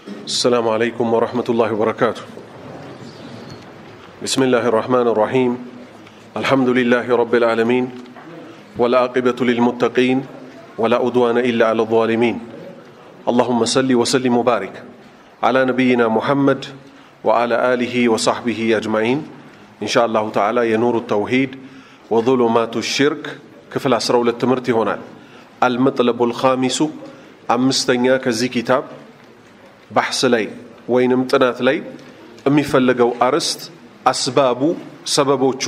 السلام عليكم ورحمة الله وبركاته بسم الله الرحمن الرحيم الحمد لله رب العالمين والعاقبة للمتقين ولا أدوان إلا على الظالمين اللهم صل وسلم وبارك على نبينا محمد وعلى آله وصحبه أجمعين إن شاء الله تعالى ينور التوحيد وظلمات الشرك كفل أسرة للتمرت هنا المطلب الخامس أمستنيا كزي كتاب ባሕስ ላይ ወይንም ጥናት ላይ የሚፈለገው አርዕስት አስባቡ ሰበቦቹ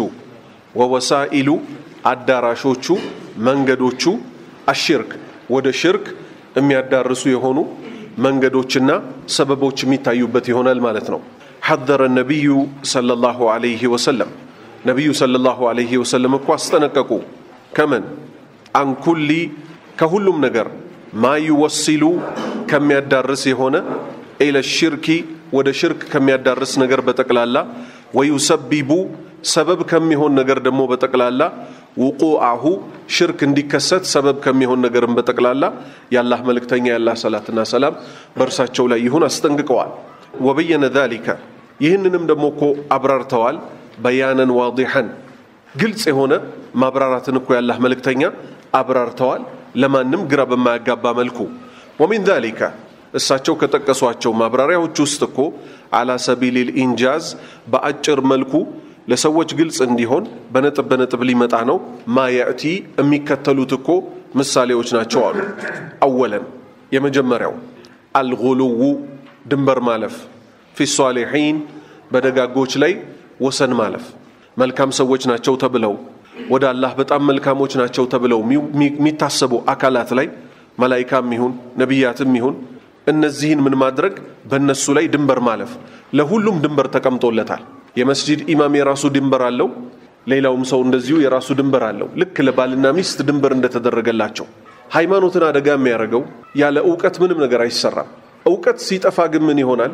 ወወሳኢሉ አዳራሾቹ መንገዶቹ አሽርክ ወደ ሽርክ የሚያዳርሱ የሆኑ መንገዶችና ሰበቦች የሚታዩበት ይሆናል ማለት ነው ሐዘረ ነቢዩ ሰለላሁ ዐለይሂ ወሰለም ነቢዩ ሰለላሁ ዐለይሂ ወሰለም እኮ አስጠነቀቁ ከምን አንኩሊ ከሁሉም ነገር ማይወሲሉ ከሚያዳርስ የሆነ ኢለ ሽርኪ ወደ ሽርክ ከሚያዳርስ ነገር በጠቅላላ ወዩሰቢቡ ሰበብ ከሚሆን ነገር ደግሞ በጠቅላላ ውቁአሁ ሽርክ እንዲከሰት ሰበብ ከሚሆን ነገርም በጠቅላላ የአላህ መልእክተኛ የአላህ ሰላትና ሰላም በእርሳቸው ላይ ይሁን አስጠንቅቀዋል ወበየነ ዛሊከ ይህንንም ደግሞ እኮ አብራርተዋል በያነን ዋዲሐን ግልጽ የሆነ ማብራራትን እኮ የአላህ መልእክተኛ አብራርተዋል ለማንም ግራ በማያጋባ መልኩ ወሚን ዛሊከ እሳቸው ከጠቀሷቸው ማብራሪያዎች ውስጥ እኮ አላ ሰቢሊል ኢንጃዝ በአጭር መልኩ ለሰዎች ግልጽ እንዲሆን በነጥብ በነጥብ ሊመጣ ነው ማ ያእቲ የሚከተሉት እኮ ምሳሌዎች ናቸው አሉ አወለን የመጀመሪያው አልጉሉው ድንበር ማለፍ ፊ ሷሊሒን በደጋጎች ላይ ወሰን ማለፍ መልካም ሰዎች ናቸው ተብለው ወደ አላህ በጣም መልካሞች ናቸው ተብለው የሚታሰቡ አካላት ላይ መላይካም ይሁን ነቢያትም ይሁን እነዚህን ምን ማድረግ በእነሱ ላይ ድንበር ማለፍ ለሁሉም ድንበር ተቀምጦለታል የመስጂድ ኢማም የራሱ ድንበር አለው ሌላውም ሰው እንደዚሁ የራሱ ድንበር አለው ልክ ለባልና ሚስት ድንበር እንደተደረገላቸው ሃይማኖትን አደጋ የሚያደርገው ያለ እውቀት ምንም ነገር አይሰራም እውቀት ሲጠፋ ግን ምን ይሆናል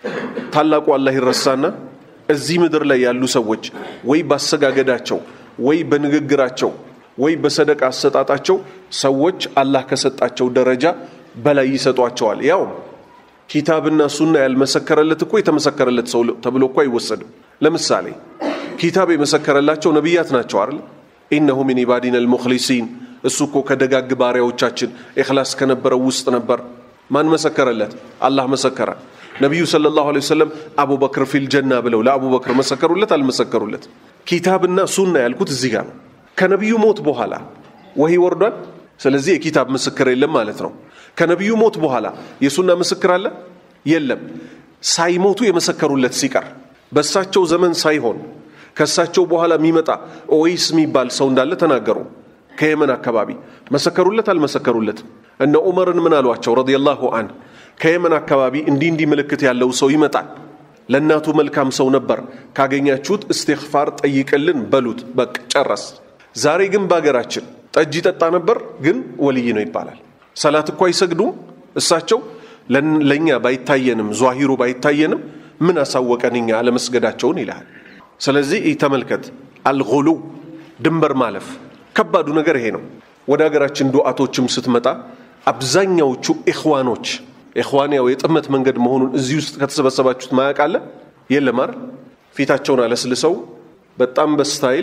ታላቁ አላህ ይረሳና እዚህ ምድር ላይ ያሉ ሰዎች ወይ ባሰጋገዳቸው ወይ በንግግራቸው ወይ በሰደቃ አሰጣጣቸው ሰዎች አላህ ከሰጣቸው ደረጃ በላይ ይሰጧቸዋል ያውም ኪታብና ሱና ያልመሰከረለት እኮ የተመሰከረለት ሰው ተብሎ እኮ አይወሰድም ለምሳሌ ኪታብ የመሰከረላቸው ነቢያት ናቸው አይደል ኢነሁ ሚን ኢባዲና ልሙክሊሲን እሱ እኮ ከደጋግ ባሪያዎቻችን ኢኽላስ ከነበረው ውስጥ ነበር ማን መሰከረለት አላህ መሰከረ ነቢዩ ሰለላሁ ዐለይሂ ወሰለም አቡበክር ፊል ጀና ብለው ለአቡበክር መሰከሩለት አልመሰከሩለት ኪታብና ሱና ያልኩት እዚህ ጋር ነው ከነቢዩ ሞት በኋላ ወሂ ወርዷል ስለዚህ የኪታብ ምስክር የለም ማለት ነው ከነቢዩ ሞት በኋላ የሱና ምስክር አለ የለም ሳይሞቱ የመሰከሩለት ሲቀር በእሳቸው ዘመን ሳይሆን ከእሳቸው በኋላ የሚመጣ ኦይስ የሚባል ሰው እንዳለ ተናገሩ ከየመን አካባቢ መሰከሩለት አልመሰከሩለት እነ ዑመርን ምን አሏቸው ረዲየላሁ አን ከየመን አካባቢ እንዲህ እንዲህ ምልክት ያለው ሰው ይመጣል ለእናቱ መልካም ሰው ነበር ካገኛችሁት እስትግፋር ጠይቅልን በሉት በቅ ጨረስ ዛሬ ግን በሀገራችን ጠጅ ይጠጣ ነበር ግን ወልይ ነው ይባላል ሰላት እኮ አይሰግዱም እሳቸው ለእኛ ባይታየንም ዟሂሩ ባይታየንም ምን አሳወቀን እኛ አለመስገዳቸውን ይልሃል ስለዚህ ተመልከት አልጉሉ ድንበር ማለፍ ከባዱ ነገር ይሄ ነው ወደ ሀገራችን ዱዓቶችም ስትመጣ አብዛኛዎቹ ኢኽዋኖች ኢኽዋን ያው የጥመት መንገድ መሆኑን እዚህ ውስጥ ከተሰበሰባችሁት ማያውቅ አለ የለም አይደል ፊታቸውን አለስልሰው በጣም በስታይል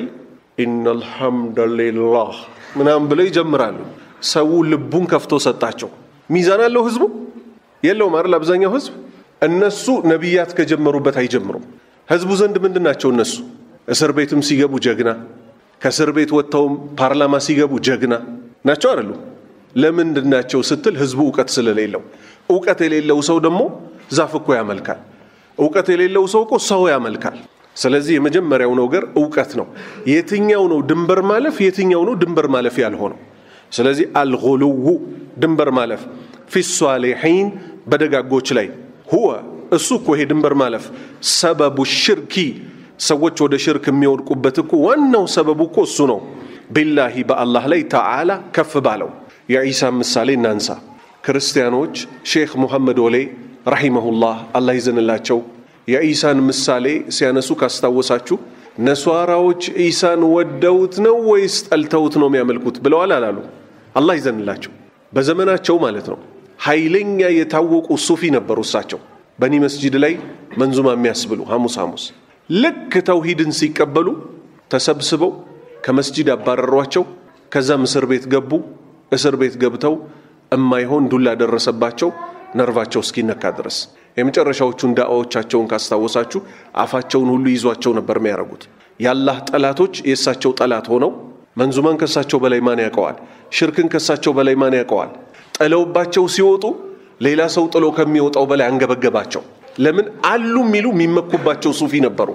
ኢነልሐምደሊላህ ምናምን ብለው ይጀምራሉ ሰው ልቡን ከፍቶ ሰጣቸው ሚዛን አለው ህዝቡ የለውም አይደል አብዛኛው ህዝብ እነሱ ነቢያት ከጀመሩበት አይጀምሩም ህዝቡ ዘንድ ምንድን ናቸው እነሱ እስር ቤትም ሲገቡ ጀግና ከእስር ቤት ወጥተውም ፓርላማ ሲገቡ ጀግና ናቸው አይደሉ ለምንድን ናቸው ስትል ህዝቡ እውቀት ስለሌለው እውቀት የሌለው ሰው ደግሞ ዛፍ እኮ ያመልካል እውቀት የሌለው ሰው እኮ ሰው ያመልካል ስለዚህ የመጀመሪያው ነገር እውቀት ነው የትኛው ነው ድንበር ማለፍ የትኛው ነው ድንበር ማለፍ ያልሆነው ስለዚህ አልጉሉው ድንበር ማለፍ ፊ ሷሊሒን በደጋጎች ላይ ሁወ እሱ እኮ ይሄ ድንበር ማለፍ ሰበቡ ሽርኪ ሰዎች ወደ ሽርክ የሚወድቁበት እኮ ዋናው ሰበቡ እኮ እሱ ነው ቢላሂ በአላህ ላይ ተዓላ ከፍ ባለው የዒሳ ምሳሌ እናንሳ ክርስቲያኖች ሼክ ሙሐመድ ወሌ ረሒመሁላህ አላህ ይዘንላቸው የኢሳን ምሳሌ ሲያነሱ ካስታወሳችሁ ነሷራዎች ኢሳን ወደውት ነው ወይስ ጠልተውት ነው የሚያመልኩት ብለዋል አላሉ አላህ ይዘንላቸው በዘመናቸው ማለት ነው ኃይለኛ የታወቁ ሱፊ ነበሩ። እሳቸው በኒ መስጂድ ላይ መንዙማ የሚያስብሉ ሐሙስ ሐሙስ ልክ ተውሂድን ሲቀበሉ ተሰብስበው ከመስጂድ አባረሯቸው። ከዛም እስር ቤት ገቡ። እስር ቤት ገብተው እማይሆን ዱላ ደረሰባቸው ነርቫቸው እስኪነካ ድረስ። የመጨረሻዎቹን ዳዕዋዎቻቸውን ካስታወሳችሁ አፋቸውን ሁሉ ይዟቸው ነበር የሚያደርጉት። የአላህ ጠላቶች የእሳቸው ጠላት ሆነው መንዙማን ከእሳቸው በላይ ማን ያውቀዋል? ሽርክን ከእሳቸው በላይ ማን ያውቀዋል? ጥለውባቸው ሲወጡ ሌላ ሰው ጥሎ ከሚወጣው በላይ አንገበገባቸው። ለምን አሉ የሚሉ የሚመኩባቸው ሱፊ ነበሩ።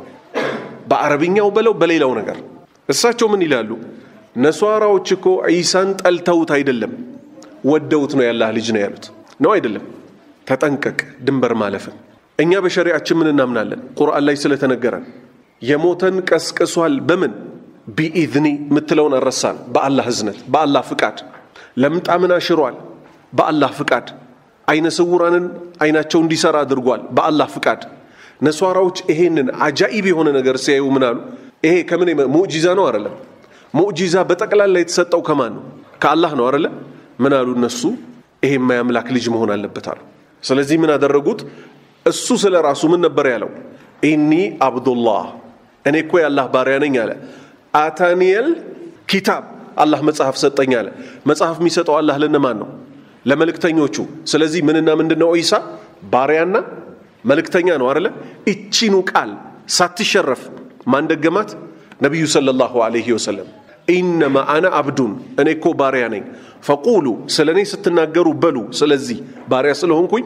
በአረብኛው በለው በሌላው ነገር እሳቸው ምን ይላሉ? ነሷራዎች እኮ ዒሳን ጠልተውት አይደለም ወደውት ነው ያላህ ልጅ ነው ያሉት ነው አይደለም። ተጠንቀቅ ድንበር ማለፍን። እኛ በሸሪዓችን ምን እናምናለን? ቁርአን ላይ ስለተነገረን የሞተን ቀስቅሷል። በምን ቢኢዝኒ የምትለውን አረሳን። በአላህ እዝነት፣ በአላህ ፍቃድ። ለምጣምን አሽሯል፣ በአላህ ፍቃድ። አይነ ስውራንን አይናቸው እንዲሰራ አድርጓል፣ በአላህ ፍቃድ። ነሷራዎች ይሄንን አጃኢብ የሆነ ነገር ሲያዩ ምን አሉ? ይሄ ከምን ሙዕጂዛ ነው አይደለም? ሙዕጂዛ በጠቅላላ የተሰጠው ከማን ነው? ከአላህ ነው አይደለ? ምን አሉ እነሱ? ይሄ የማያምላክ ልጅ መሆን አለበት አሉ። ስለዚህ ምን አደረጉት? እሱ ስለ ራሱ ምን ነበር ያለው? ኢኒ አብዱላህ እኔ እኮ የአላህ ባሪያ ነኝ አለ። አታኒየል ኪታብ አላህ መጽሐፍ ሰጠኝ አለ። መጽሐፍ የሚሰጠው አላህ ለነማን ነው? ለመልእክተኞቹ። ስለዚህ ምንና ምንድን ነው? ዒሳ ባሪያና መልእክተኛ ነው አይደለ? እቺኑ ቃል ሳትሸረፍ ማን ደገማት? ነቢዩ ሰለላሁ ዐለይሂ ወሰለም ኢነማ አነ አብዱን እኔ እኮ ባሪያ ነኝ። ፈቁሉ ስለ እኔ ስትናገሩ በሉ ስለዚህ ባሪያ ስለሆንኩኝ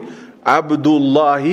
አብዱላሂ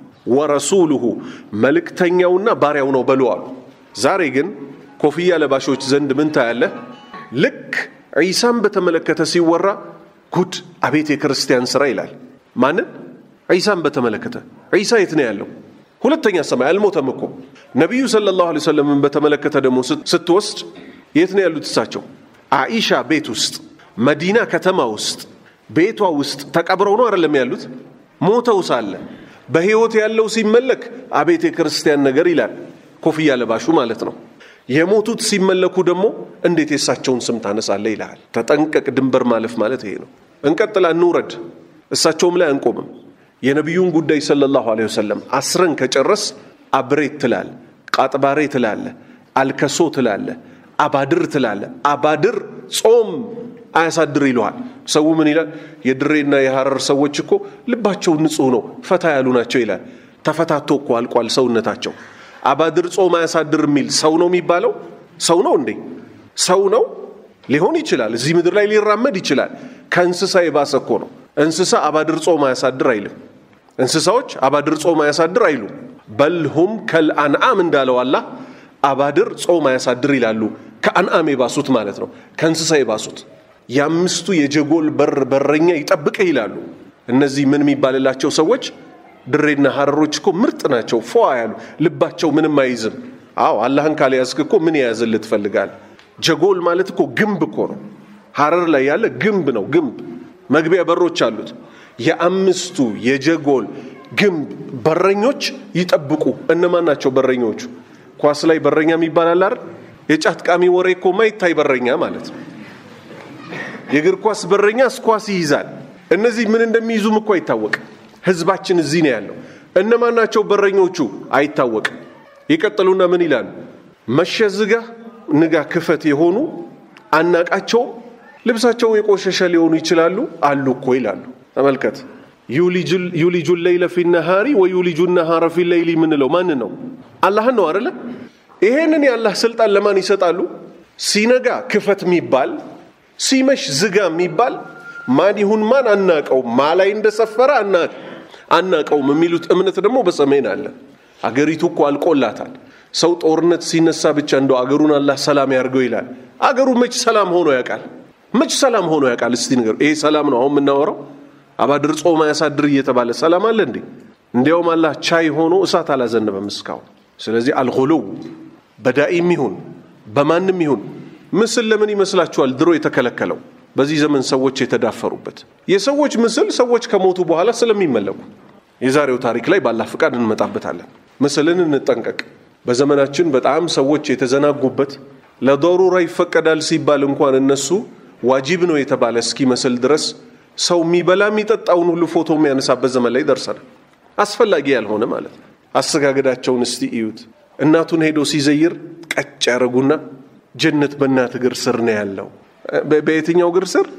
ወረሱሉሁ መልእክተኛውና ባሪያው ነው በሉ አሉ። ዛሬ ግን ኮፍያ ለባሾች ዘንድ ምን ታያለህ? ልክ ዒሳን በተመለከተ ሲወራ ጉድ አቤት የክርስቲያን ስራ ይላል። ማንን? ዒሳን በተመለከተ ዒሳ የት ነው ያለው? ሁለተኛ ሰማይ አልሞተም እኮ። ነቢዩ ሰለላሁ ዐለይሂ ወሰለምን በተመለከተ ደግሞ ስትወስድ የት ነው ያሉት? እሳቸው አኢሻ ቤት ውስጥ መዲና ከተማ ውስጥ ቤቷ ውስጥ ተቀብረው ነው አይደለም ያሉት? ሞተው ሳለ በሕይወት ያለው ሲመለክ አቤት የክርስቲያን ነገር ይላል። ኮፍያ ለባሹ ማለት ነው። የሞቱት ሲመለኩ ደግሞ እንዴት የእሳቸውን ስም ታነሳለህ ይልሃል። ተጠንቀቅ። ድንበር ማለፍ ማለት ይሄ ነው። እንቀጥላ እንውረድ። እሳቸውም ላይ አንቆምም። የነቢዩን ጉዳይ ሰለላሁ ዐለይሂ ወሰለም አስረን ከጨረስ አብሬት ትላለ፣ ቃጥባሬ ትላለ፣ አልከሶ ትላለ፣ አባድር ትላለ። አባድር ጾም አያሳድር ይለዋል። ሰው ምን ይላል? የድሬና የሐረር ሰዎች እኮ ልባቸው ንጹሕ ነው፣ ፈታ ያሉ ናቸው ይላል። ተፈታቶ እኮ አልቋል ሰውነታቸው። አባድር ጾም አያሳድር የሚል ሰው ነው የሚባለው? ሰው ነው እንዴ? ሰው ነው ሊሆን ይችላል። እዚህ ምድር ላይ ሊራመድ ይችላል። ከእንስሳ የባሰ እኮ ነው። እንስሳ አባድር ጾም አያሳድር አይልም። እንስሳዎች አባድር ጾም አያሳድር አይሉም። በልሁም ከልአንዓም እንዳለው አላህ አባድር ጾም አያሳድር ይላሉ። ከአንዓም የባሱት ማለት ነው፣ ከእንስሳ የባሱት የአምስቱ የጀጎል በር በረኛ ይጠብቅህ ይላሉ። እነዚህ ምን የሚባልላቸው ሰዎች ድሬና ሐረሮች እኮ ምርጥ ናቸው፣ ፏ ያሉ ልባቸው ምንም አይዝም። አዎ አላህን ካልያዝክ እኮ ምን የያዝልህ ትፈልጋል? ጀጎል ማለት እኮ ግንብ እኮ ነው። ሐረር ላይ ያለ ግንብ ነው። ግንብ መግቢያ በሮች አሉት። የአምስቱ የጀጎል ግንብ በረኞች ይጠብቁ። እነማን ናቸው በረኞቹ? ኳስ ላይ በረኛ የሚባል አለ አይደል? የጫት ቃሚ ወሬ እኮ ማይታይ በረኛ ማለት ነው። የእግር ኳስ በረኛ ኳስ ይይዛል። እነዚህ ምን እንደሚይዙም እኮ አይታወቅም። ህዝባችን እዚህ ነው ያለው። እነማን ናቸው በረኞቹ? አይታወቅም። ይቀጥሉና ምን ይላሉ? መሸ ዝጋ ንጋ ክፈት የሆኑ አናቃቸውም። ልብሳቸው የቆሸሸ ሊሆኑ ይችላሉ አሉ እኮ ይላሉ። ተመልከት። ዩሊጁ ሌይለ ፊ ነሃሪ ወዩሊጁ ነሃረ ፊ ሌይሊ የምንለው ማን ነው? አላህን ነው አደለ? ይሄንን የአላህ ስልጣን ለማን ይሰጣሉ? ሲነጋ ክፈት የሚባል ሲመሽ ዝጋ የሚባል ማን ይሁን ማን አናቀውም። ማ ላይ እንደሰፈረ አናቀውም የሚሉት እምነት ደግሞ በሰሜን አለ። አገሪቱ እኮ አልቆላታል። ሰው ጦርነት ሲነሳ ብቻ እንደው አገሩን አላህ ሰላም ያርገው ይላል። አገሩ መች ሰላም ሆኖ ያውቃል? መች ሰላም ሆኖ ያውቃል? እስቲ ንገሩ። ይሄ ሰላም ነው አሁን የምናወራው? አባድር ጾም አያሳድር እየተባለ ሰላም አለ እንዴ? እንዲያውም አላህ ቻይ ሆኖ እሳት አላዘነበም እስካሁን። ስለዚህ አልሁሉው በዳኢም ይሁን በማንም ይሁን ምስል ለምን ይመስላችኋል ድሮ የተከለከለው? በዚህ ዘመን ሰዎች የተዳፈሩበት የሰዎች ምስል ሰዎች ከሞቱ በኋላ ስለሚመለኩ የዛሬው ታሪክ ላይ ባላህ ፍቃድ እንመጣበታለን። ምስልን እንጠንቀቅ። በዘመናችን በጣም ሰዎች የተዘናጉበት ለዶሩራ ይፈቀዳል ሲባል እንኳን እነሱ ዋጂብ ነው የተባለ እስኪመስል ድረስ ሰው የሚበላ የሚጠጣውን ሁሉ ፎቶ የሚያነሳበት ዘመን ላይ ደርሰናል። አስፈላጊ ያልሆነ ማለት ነው። አሰጋገዳቸውን እስቲ እዩት። እናቱን ሄዶ ሲዘይር ቀጭ ያደረጉና ጀነት በእናት እግር ስር ነው ያለው። በየትኛው እግር ስር?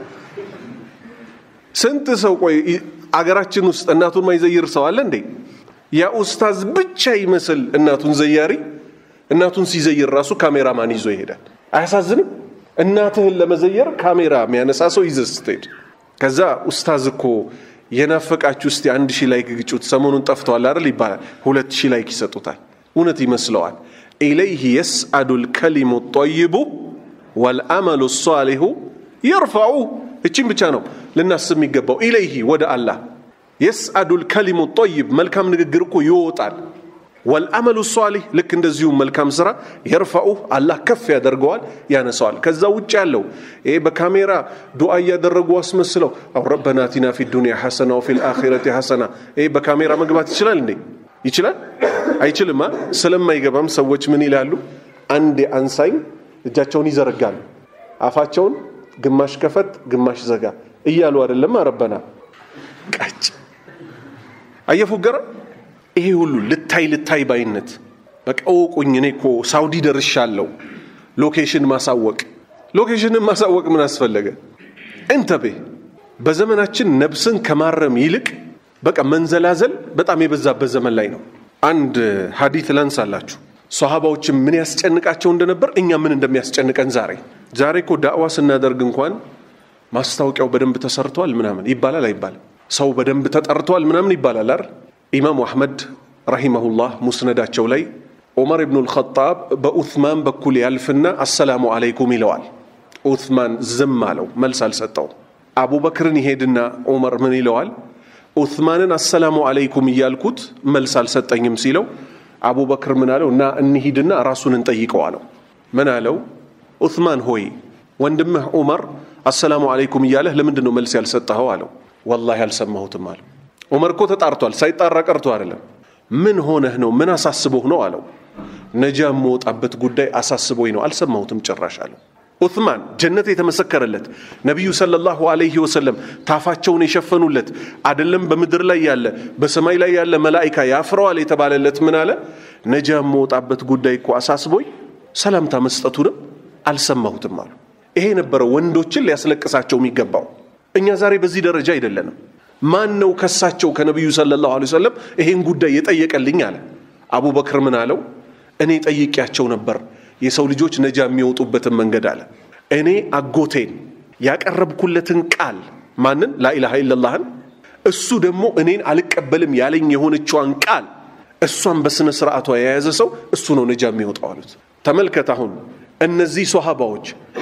ስንት ሰው ቆይ፣ አገራችን ውስጥ እናቱን ማይዘይር ሰው አለ እንዴ? ያ ኡስታዝ ብቻ ይመስል እናቱን ዘያሪ እናቱን ሲዘይር ራሱ ካሜራማን ይዞ ይሄዳል። አያሳዝንም? እናትህን ለመዘየር ካሜራ የሚያነሳ ሰው ይዘህ ስትሄድ ከዛ ኡስታዝ እኮ የናፈቃችሁ እስቲ አንድ ሺህ ላይክ ግጩት፣ ሰሞኑን ጠፍተዋል አይደል ይባላል። ሁለት ሺህ ላይክ ይሰጡታል። እውነት ይመስለዋል። ኢለይህ የስአዱ ልከሊሙ ጠይቡ ወልአመሉ ሷሊሁ የርፋዑ። እቺም ብቻ ነው ልናስብ የሚገባው። ኢለይህ ወደ አላህ የስአዱ ልከሊሙ ጠይብ መልካም ንግግር እኮ ይወጣል። ወልአመሉ ሷሊህ ልክ እንደዚሁ መልካም ስራ የርፋኡ አላህ ከፍ ያደርገዋል ያነሰዋል። ከዛ ውጭ ያለው ይሄ በካሜራ ዱዓ እያደረጉ አስመስለው አው ረበና አቲና ፊ ዱንያ ሐሰና ወፊ ልአኺረቲ ሐሰና ይሄ በካሜራ መግባት ይችላል እንዴ? ይችላል? አይችልማ። ስለማይገባም ሰዎች ምን ይላሉ? አንድ አንሳኝ እጃቸውን ይዘረጋሉ። አፋቸውን ግማሽ ከፈት ግማሽ ዘጋ እያሉ አይደለም ረበና ቀጭ አየፉገራ ይሄ ሁሉ ልታይ ልታይ ባይነት በቃ እወቁኝ፣ እኔ እኮ ሳውዲ ደርሻለሁ። ሎኬሽን ማሳወቅ ሎኬሽንን ማሳወቅ ምን አስፈለገ? እንተቤ በዘመናችን ነብስን ከማረም ይልቅ በቃ መንዘላዘል በጣም የበዛበት ዘመን ላይ ነው። አንድ ሀዲት ላንሳላችሁ። ሰሃባዎችም ምን ያስጨንቃቸው እንደነበር እኛ ምን እንደሚያስጨንቀን ዛሬ ዛሬ እኮ ዳዕዋ ስናደርግ እንኳን ማስታወቂያው በደንብ ተሰርቷል ምናምን ይባላል አይባልም? ሰው በደንብ ተጠርቷል ምናምን ይባላል አይደል? ኢማሙ አሕመድ ረሂመሁላህ ሙስነዳቸው ላይ ዑመር ብኑ ልኸጣብ በኡትማን በኩል ያልፍና አሰላሙ አለይኩም ይለዋል። ኡትማን ዝም አለው፣ መልስ አልሰጠውም። አቡበክርን ይሄድና ዑመር ምን ይለዋል? ኡትማንን አሰላሙ አለይኩም እያልኩት መልስ አልሰጠኝም ሲለው አቡበክር ምን አለው? እና እንሂድና ራሱን እንጠይቀው አለው። ምን አለው? ኡትማን ሆይ ወንድምህ ዑመር አሰላሙ አለይኩም እያለህ ለምንድን ነው መልስ ያልሰጠኸው አለው። ወላሂ አልሰማሁትም አለው። ዑመር እኮ ተጣርቷል፣ ሳይጣራ ቀርቶ አይደለም። ምን ሆነህ ነው? ምን አሳስቦህ ነው አለው። ነጃ የምወጣበት ጉዳይ አሳስቦኝ ነው፣ አልሰማሁትም ጭራሽ አለው። ዑትማን ጀነት የተመሰከረለት ነቢዩ ሰለላሁ ዐለይሂ ወሰለም ታፋቸውን የሸፈኑለት አደለም በምድር ላይ ያለ በሰማይ ላይ ያለ መላኢካ ያፍረዋል የተባለለት ምን አለ? ነጃ የምወጣበት ጉዳይ እኮ አሳስቦኝ ሰላምታ መስጠቱንም አልሰማሁትም አሉ። ይሄ ነበረ ወንዶችን ሊያስለቅሳቸው የሚገባው። እኛ ዛሬ በዚህ ደረጃ አይደለንም። ማን ነው ከሳቸው ከነቢዩ ሰለላሁ ዐለይሂ ወሰለም ይሄን ጉዳይ የጠየቀልኝ አለ። አቡበክር ምን አለው? እኔ ጠይቄያቸው ነበር የሰው ልጆች ነጃ የሚወጡበትን መንገድ አለ። እኔ አጎቴን ያቀረብኩለትን ቃል ማንን? ላኢላሃ ኢለላህን እሱ ደግሞ እኔን አልቀበልም ያለኝ የሆነችዋን ቃል እሷን በስነ ስርዓቷ የያዘ ሰው እሱ ነው ነጃ የሚወጣው አሉት። ተመልከት አሁን እነዚህ ሶሃባዎች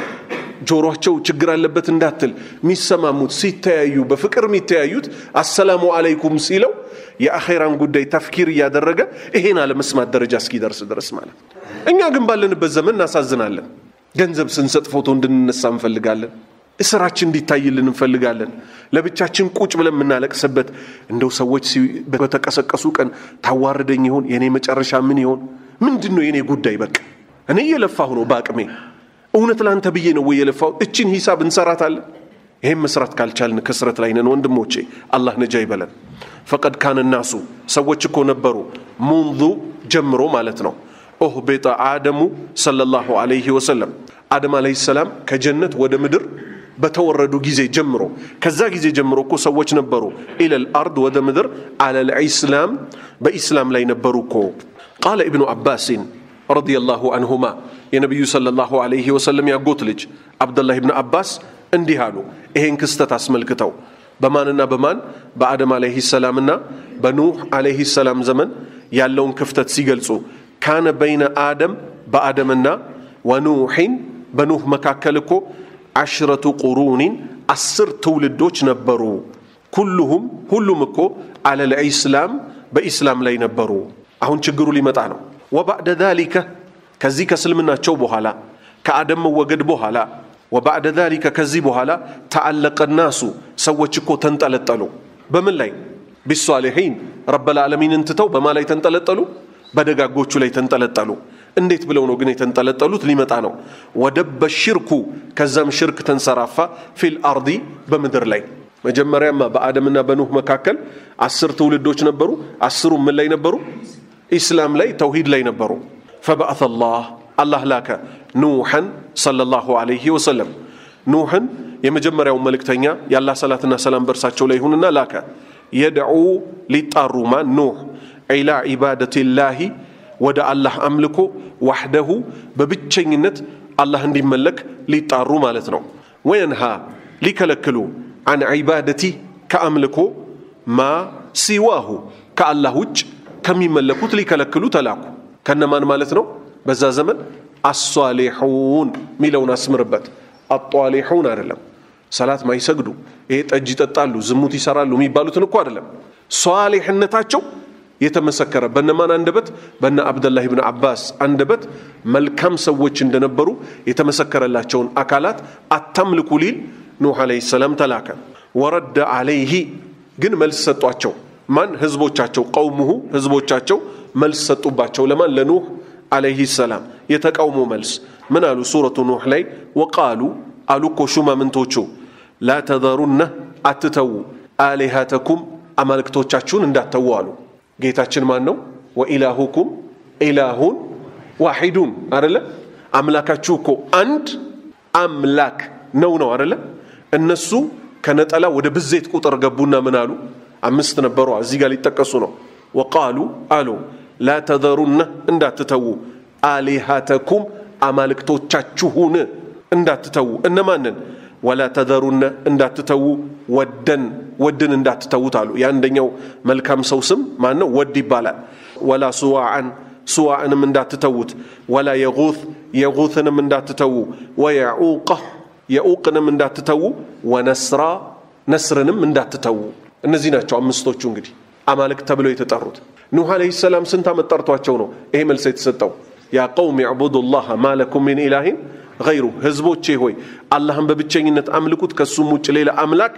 ጆሮቸው ችግር አለበት እንዳትል የሚሰማሙት ሲተያዩ በፍቅር የሚተያዩት አሰላሙ አለይኩም ሲለው የአኼራን ጉዳይ ተፍኪር እያደረገ ይሄን አለመስማት ደረጃ እስኪደርስ ድረስ ማለት እኛ ግን ባለንበት ዘመን እናሳዝናለን። ገንዘብ ስንሰጥ ፎቶ እንድንነሳ እንፈልጋለን። እስራችን እንዲታይልን እንፈልጋለን። ለብቻችን ቁጭ ብለን የምናለቅስበት እንደው ሰዎች በተቀሰቀሱ ቀን ታዋርደኝ ይሆን? የእኔ መጨረሻ ምን ይሆን? ምንድን ነው የእኔ ጉዳይ? በቃ እኔ እየለፋሁ ነው በአቅሜ እውነት ለአንተ ብዬ ነው ወይ የለፋው? እችን ሂሳብ እንሰራታለን። ይህም መስራት ካልቻልን ክስረት ላይ ነን ወንድሞቼ። አላህ ነጃ ይበለን። ፈቀድ ካነ ናሱ ሰዎች እኮ ነበሩ ሙንዙ ጀምሮ ማለት ነው ኡህቢጠ አደሙ ሰለላሁ ዐለይሂ ወሰለም አደም ዐለይሂ ሰላም ከጀነት ወደ ምድር በተወረዱ ጊዜ ጀምሮ ከዛ ጊዜ ጀምሮ እኮ ሰዎች ነበሩ ኢለል አርድ ወደ ምድር አለል ኢስላም በኢስላም ላይ ነበሩ እኮ ቃለ ኢብኑ አባሲን ረዲየላሁ አንሁማ የነቢዩ ሰለላሁ ዐለይሂ ወሰለም ያጎት ልጅ አብደላህ ብን አባስ እንዲህ አሉ። ይሄን ክስተት አስመልክተው በማንና በማን በአደም ዐለይሂ ሰላምና በኑህ ዐለይሂ ሰላም ዘመን ያለውን ክፍተት ሲገልጹ ካነ በይነ አደም በአደምና ወኑሒን በኑህ መካከል እኮ አሽረቱ ቁሩኒን አስር ትውልዶች ነበሩ። ኩሉሁም ሁሉም እኮ አለል ኢስላም በኢስላም ላይ ነበሩ። አሁን ችግሩ ሊመጣ ነው። ወባዕደ ዛሊከ ከዚህ ከእስልምናቸው በኋላ ከአደም መወገድ በኋላ ወባዕደ ዛሊከ ከዚህ በኋላ ተአለቀ ናሱ ሰዎች እኮ ተንጠለጠሉ። በምን ላይ ቢሷሊሒን ረበል ዓለሚንን ትተው በማ ላይ ተንጠለጠሉ? በደጋጎቹ ላይ ተንጠለጠሉ። እንዴት ብለው ነው ግን የተንጠለጠሉት? ሊመጣ ነው። ወደበ ሽርኩ ከዛም ሽርክ ተንሰራፋ ፊል አርዲ በምድር ላይ መጀመሪያማ በአደምና በኑህ መካከል አስር ትውልዶች ነበሩ። አስሩ ምን ላይ ነበሩ? ኢስላም ላይ ተውሂድ ላይ ነበሩ። ፈበአተ ላህ አላህ ላከ ኑሐን ሰለላሁ ዐለይሂ ወሰለም ኑሕን የመጀመሪያው መልእክተኛ የአላህ ሰላትና ሰላም በእርሳቸው ላይ ይሁንና ላከ የድዑ ሊጣሩ ማን ኑሕ ኢላ ዒባደቲላሂ ወደ አላህ አምልኮ ዋሕደሁ በብቸኝነት አላህ እንዲመለክ ሊጣሩ ማለት ነው። ወየንሃ ሊከለክሉ አን ዒባደቲ ከአምልኮ ማ ሲዋሁ ከአላህ ውጭ ከሚመለኩት ሊከለክሉ ተላኩ። ከነማን ማለት ነው? በዛ ዘመን አሷሊሑን ሚለውን አስምርበት። አጧሊሑን አይደለም። ሰላት ማይሰግዱ ይሄ ጠጅ ይጠጣሉ፣ ዝሙት ይሰራሉ የሚባሉትን እኮ አይደለም። ሷሊሕነታቸው የተመሰከረ በነማን አንደበት? በነ አብደላህ ብን አባስ አንደበት መልካም ሰዎች እንደነበሩ የተመሰከረላቸውን አካላት አታምልኩ ሊል ኑሕ ዓለይሂ ሰላም ተላከ። ወረደ ዓለይሂ ግን መልስ ሰጧቸው። ማን? ህዝቦቻቸው። ቀውሙሁ ህዝቦቻቸው መልስ ሰጡባቸው። ለማን? ለኑሕ ዓለይሂ ሰላም የተቃውሞ መልስ ምን አሉ? ሱረቱ ኑሕ ላይ ወቃሉ አሉ እኮ ሹማምንቶቹ ላ ተዘሩነ አትተዉ አሊሃተኩም አማልክቶቻችሁን እንዳትተዉ አሉ። ጌታችን ማን ነው? ወኢላሁኩም ኢላሁን ዋሒዱን አደለ? አምላካችሁ እኮ አንድ አምላክ ነው ነው አደለ? እነሱ ከነጠላ ወደ ብዜት ቁጥር ገቡና ምን አሉ? አምስት ነበሩ፣ እዚህ ጋር ሊጠቀሱ ነው። ወቃሉ አሉ ላ ተዘሩነ እንዳትተዉ አሊሃተኩም አማልክቶቻችሁን እንዳትተዉ እነማንን? ወላ ተዘሩነ እንዳትተዉ ወደን ወድን እንዳትተዉት አሉ። የአንደኛው መልካም ሰው ስም ማን ነው? ወድ ይባላል። ወላ ሱዋዓን ሱዋዕንም እንዳትተዉት፣ ወላ የጉት የጉትንም እንዳትተዉ፣ ወየዑቀ የዑቅንም እንዳትተዉ፣ ወነስራ ነስርንም እንዳትተዉ። እነዚህ ናቸው አምስቶቹ እንግዲህ አማልክት ተብለው የተጠሩት። ኑሕ ዓለይሂ ሰላም ስንት ዓመት ጠርቷቸው ነው ይሄ መልስ የተሰጠው? ያ ቀውም ዕቡዱ ላህ ማለኩም ሚን ኢላሂን ገይሩ ህዝቦቼ ሆይ አላህን በብቸኝነት አምልኩት ከሱም ውጭ ሌላ አምላክ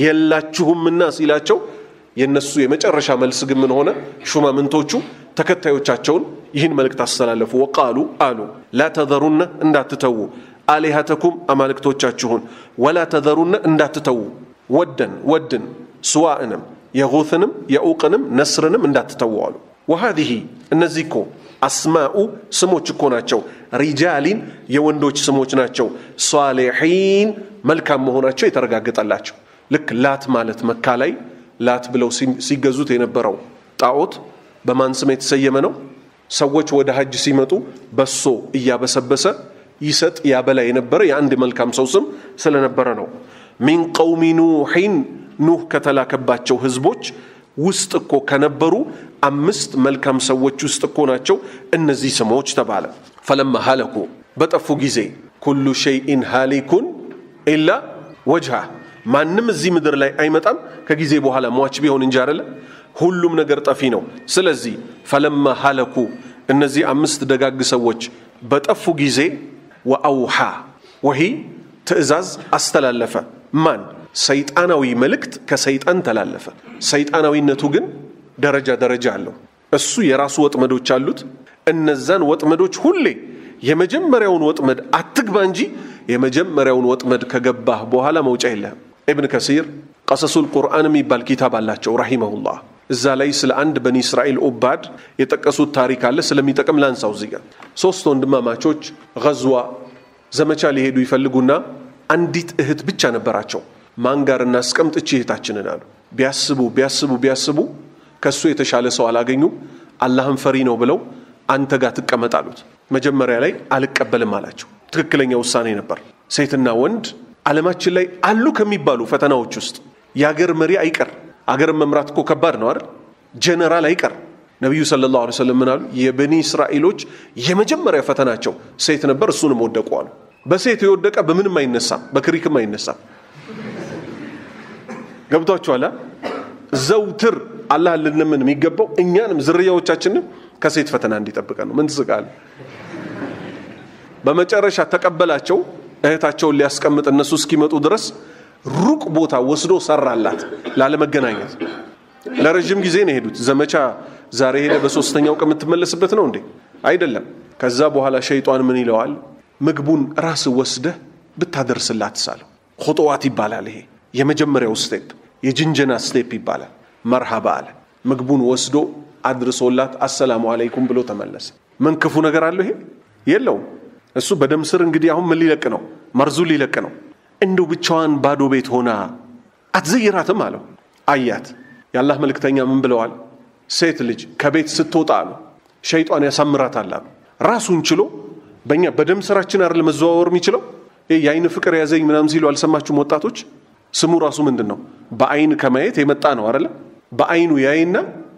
የላችሁምና ሲላቸው የነሱ የመጨረሻ መልስ ግን ምን ሆነ? ሹማምንቶቹ ተከታዮቻቸውን ይህን መልእክት አስተላለፉ። ወቃሉ አሉ ላ ተዘሩነ እንዳትተዉ አሊሃተኩም አማልክቶቻችሁን ወላ ተዘሩነ እንዳትተዉ ወደን ወድን ስዋእንም የጉትንም የኡቅንም ነስርንም እንዳትተዉ አሉ። ወሃዚህ እነዚህ እኮ አስማኡ ስሞች እኮ ናቸው። ሪጃሊን የወንዶች ስሞች ናቸው። ሷሊሒን መልካም መሆናቸው የተረጋገጠላቸው። ልክ ላት ማለት መካ ላይ ላት ብለው ሲገዙት የነበረው ጣዖት በማን ስም የተሰየመ ነው? ሰዎች ወደ ሀጅ ሲመጡ በሶ እያበሰበሰ ይሰጥ ያበላ የነበረ የአንድ መልካም ሰው ስም ስለነበረ ነው። ሚን ቀውሚ ኑሒን ኑህ ከተላከባቸው ህዝቦች ውስጥ እኮ ከነበሩ አምስት መልካም ሰዎች ውስጥ እኮ ናቸው እነዚህ ስሞች ተባለ። ፈለማ ሀለኩ በጠፉ ጊዜ ኩሉ ሸይኢን ሃሊኩን ኢላ ወጅሃ ማንም እዚህ ምድር ላይ አይመጣም ከጊዜ በኋላ ሟች ቢሆን እንጂ አይደለ ሁሉም ነገር ጠፊ ነው። ስለዚህ ፈለማ ሀለኩ እነዚህ አምስት ደጋግ ሰዎች በጠፉ ጊዜ ወአውሓ ወሂ ትእዛዝ አስተላለፈ ማን ሰይጣናዊ መልእክት ከሰይጣን ተላለፈ። ሰይጣናዊነቱ ግን ደረጃ ደረጃ አለው። እሱ የራሱ ወጥመዶች አሉት። እነዛን ወጥመዶች ሁሌ የመጀመሪያውን ወጥመድ አትግባ እንጂ የመጀመሪያውን ወጥመድ ከገባህ በኋላ መውጫ የለህም። ኢብን ከሲር ቀሰሱል ቁርአን የሚባል ኪታብ አላቸው ረሂመሁላህ። እዛ ላይ ስለ አንድ በኒ እስራኤል ኡባድ የጠቀሱት ታሪክ አለ። ስለሚጠቅም ላንሳው። እዚህ ጋር ሶስት ወንድማማቾች ገዝዋ ዘመቻ ሊሄዱ ይፈልጉና አንዲት እህት ብቻ ነበራቸው። ማን ጋር እናስቀምጥ እቺ እህታችንን አሉ። ቢያስቡ ቢያስቡ ቢያስቡ ከሱ የተሻለ ሰው አላገኙም። አላህን ፈሪ ነው ብለው አንተ ጋር ትቀመጥ አሉት። መጀመሪያ ላይ አልቀበልም አላቸው። ትክክለኛ ውሳኔ ነበር። ሴትና ወንድ ዓለማችን ላይ አሉ ከሚባሉ ፈተናዎች ውስጥ የአገር መሪ አይቀር። አገርን መምራት እኮ ከባድ ነው አይደል? ጀነራል አይቀር። ነቢዩ ሰለላሁ ዐለይሂ ወሰለም ምን አሉ? የበኒ እስራኤሎች የመጀመሪያ ፈተናቸው ሴት ነበር፣ እሱንም ወደቁ አሉ። በሴት የወደቀ በምንም አይነሳም፣ በክሪክም አይነሳም። ገብቷችኋል? ዘውትር አላህ ልንምን የሚገባው እኛንም ዝርያዎቻችንም ከሴት ፈተና እንዲጠብቀን ነው። ምን ትስቃለህ? በመጨረሻ ተቀበላቸው። እህታቸውን ሊያስቀምጥ እነሱ እስኪመጡ ድረስ ሩቅ ቦታ ወስዶ ሰራላት ላለመገናኘት። ለረዥም ጊዜ ነው የሄዱት። ዘመቻ ዛሬ ሄደ በሶስተኛው ቀን የምትመለስበት ነው እንዴ? አይደለም። ከዛ በኋላ ሸይጧን ምን ይለዋል? ምግቡን ራስ ወስደህ ብታደርስላት ሳለው። ኹጡዋት ይባላል ይሄ የመጀመሪያው ስቴፕ የጅንጀና ስቴፕ ይባላል። መርሃባ አለ። ምግቡን ወስዶ አድርሶላት አሰላሙ አለይኩም ብሎ ተመለሰ። ምን ክፉ ነገር አለው ይሄ? የለውም። እሱ በደም ስር እንግዲህ አሁን ምን ሊለቅ ነው? መርዙ ሊለቅ ነው። እንደው ብቻዋን ባዶ ቤት ሆና አትዘይራትም አለው። አያት። የአላህ መልእክተኛ ምን ብለዋል? ሴት ልጅ ከቤት ስትወጣ አሉ ሸይጧን ያሳምራታል አሉ። ራሱን ችሎ በእኛ በደም ስራችን አይደል መዘዋወር የሚችለው? የአይን ፍቅር ያዘኝ ምናምን ሲሉ አልሰማችሁም ወጣቶች? ስሙ ራሱ ምንድን ነው? በአይን ከማየት የመጣ ነው አይደለ? በአይኑ ያይና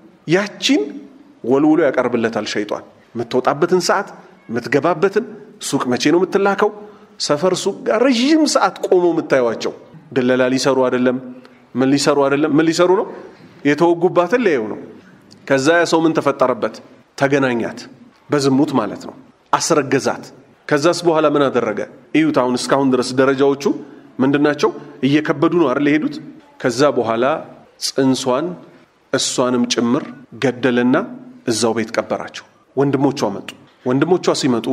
ያቺን ወልውሎ ያቀርብለታል ሸይጧን። የምትወጣበትን ሰዓት፣ የምትገባበትን ሱቅ፣ መቼ ነው የምትላከው፣ ሰፈር ሱቅ ጋር ረዥም ሰዓት ቆሞ የምታዩቸው ድለላ ሊሰሩ አይደለም፣ ምን ሊሰሩ አይደለም፣ ምን ሊሰሩ ነው? የተወጉባትን ሊያዩ ነው። ከዛ ያ ሰው ምን ተፈጠረበት? ተገናኛት፣ በዝሙት ማለት ነው። አስረገዛት። ከዛስ በኋላ ምን አደረገ? እዩት። አሁን እስካሁን ድረስ ደረጃዎቹ ምንድናቸው? እየከበዱ ነው አይደል የሄዱት። ከዛ በኋላ ጽንሷን እሷንም ጭምር ገደለና እዛው ቤት ቀበራቸው። ወንድሞቿ መጡ። ወንድሞቿ ሲመጡ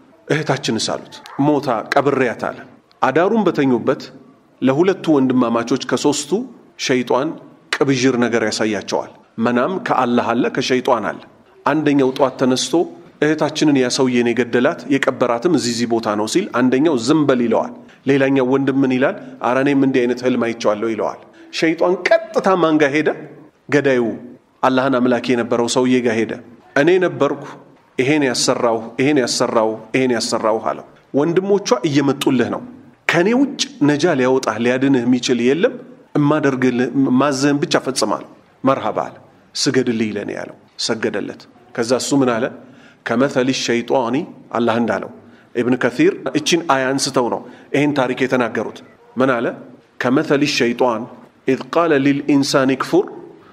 እህታችንስ አሉት። ሞታ ቀብሬያት አለ። አዳሩን በተኙበት ለሁለቱ ወንድማማቾች ከሶስቱ ሸይጧን ቅብዥር ነገር ያሳያቸዋል። መናም ከአላህ አለ፣ ከሸይጧን አለ። አንደኛው ጧት ተነስቶ እህታችንን ያ ሰውዬን የገደላት የቀበራትም እዚህ እዚህ ቦታ ነው ሲል አንደኛው ዝም በል ይለዋል። ሌላኛው ወንድም ምን ይላል? ኧረ እኔም እንዲህ አይነት ህልም አይቼዋለሁ ይለዋል። ሸይጧን ቀጥታ ማን ጋር ሄደ? ገዳዩ አላህን አምላክ የነበረው ሰውዬ ጋር ሄደ። እኔ ነበርኩ ይሄን ያሰራው ይሄን ያሰራው ይሄን ያሰራው አለው። ወንድሞቿ እየመጡልህ ነው። ከእኔ ውጭ ነጃ ሊያወጣህ ሊያድንህ የሚችል የለም። እማደርግልህ ማዘህን ብቻ ፈጽማለሁ። መርሃባ አለ። ስገድልኝ ለኔ ያለው ሰገደለት። ከዛ እሱ ምን አለ? ከመተሊ ሸይጧኒ አላህ እንዳለው ኢብን ከሲር እችን አያ አንስተው ነው ይህን ታሪክ የተናገሩት። ምን አለ? ከመተሊ ሸይጧን ኢዝ ቃለ ሊልኢንሳን ክፉር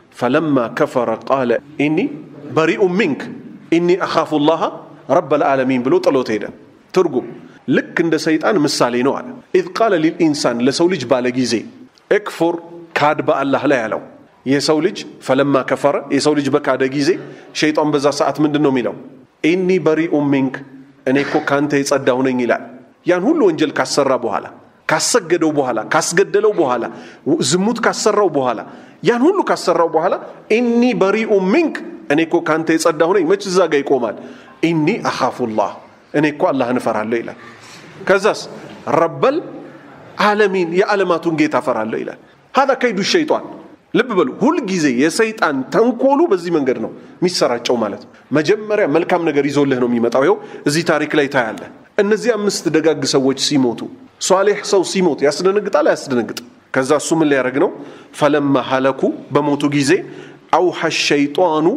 ፈለማ ከፈረ ቃለ ኢኒ በሪኡ ሚንክ ኢኒ አኻፉ ላሃ ረበል ዓለሚን ብሎ ጥሎት ሄደ። ትርጉም ልክ እንደ ሰይጣን ምሳሌ ነው አለ። ኢዝ ቃለ ሊልኢንሳን ለሰው ልጅ ባለ ጊዜ እክፉር ካድ በአላህ ላይ ያለው የሰው ልጅ ፈለማ ከፈረ የሰው ልጅ በካደ ጊዜ ሸይጣን በዛ ሰዓት ምንድን ነው የሚለው? ኢኒ በሪኡ ሚንክ እኔ እኮ ካንተ የጸዳሁ ነኝ ይላል። ያን ሁሉ ወንጀል ካሰራ በኋላ ካሰገደው በኋላ ካስገደለው በኋላ ዝሙት ካሰራው በኋላ ያን ሁሉ ካሰራው በኋላ ኢኒ በሪኡ ሚንክ እኔ እኮ ካንተ የጸዳሁ ነኝ። መች እዛ ጋር ይቆማል? ኢኒ አኻፉላህ እኔ እኮ አላህን እፈራለሁ ይላል። ከዛስ ረበል ዓለሚን የዓለማቱን ጌታ እፈራለሁ ይላል። ሀዛ ከይዱ ሸይጣን ልብ በሉ ሁልጊዜ የሰይጣን ተንኮሉ በዚህ መንገድ ነው የሚሰራጨው ማለት ነው። መጀመሪያ መልካም ነገር ይዞልህ ነው የሚመጣው። ይኸው እዚህ ታሪክ ላይ ታያለህ። እነዚህ አምስት ደጋግ ሰዎች ሲሞቱ፣ ሷሌሕ ሰው ሲሞት ያስደነግጣል አያስደነግጥ? ከዛ እሱ ምን ሊያደርግ ነው? ፈለማ ሀለኩ በሞቱ ጊዜ አውሐ ሸይጧኑ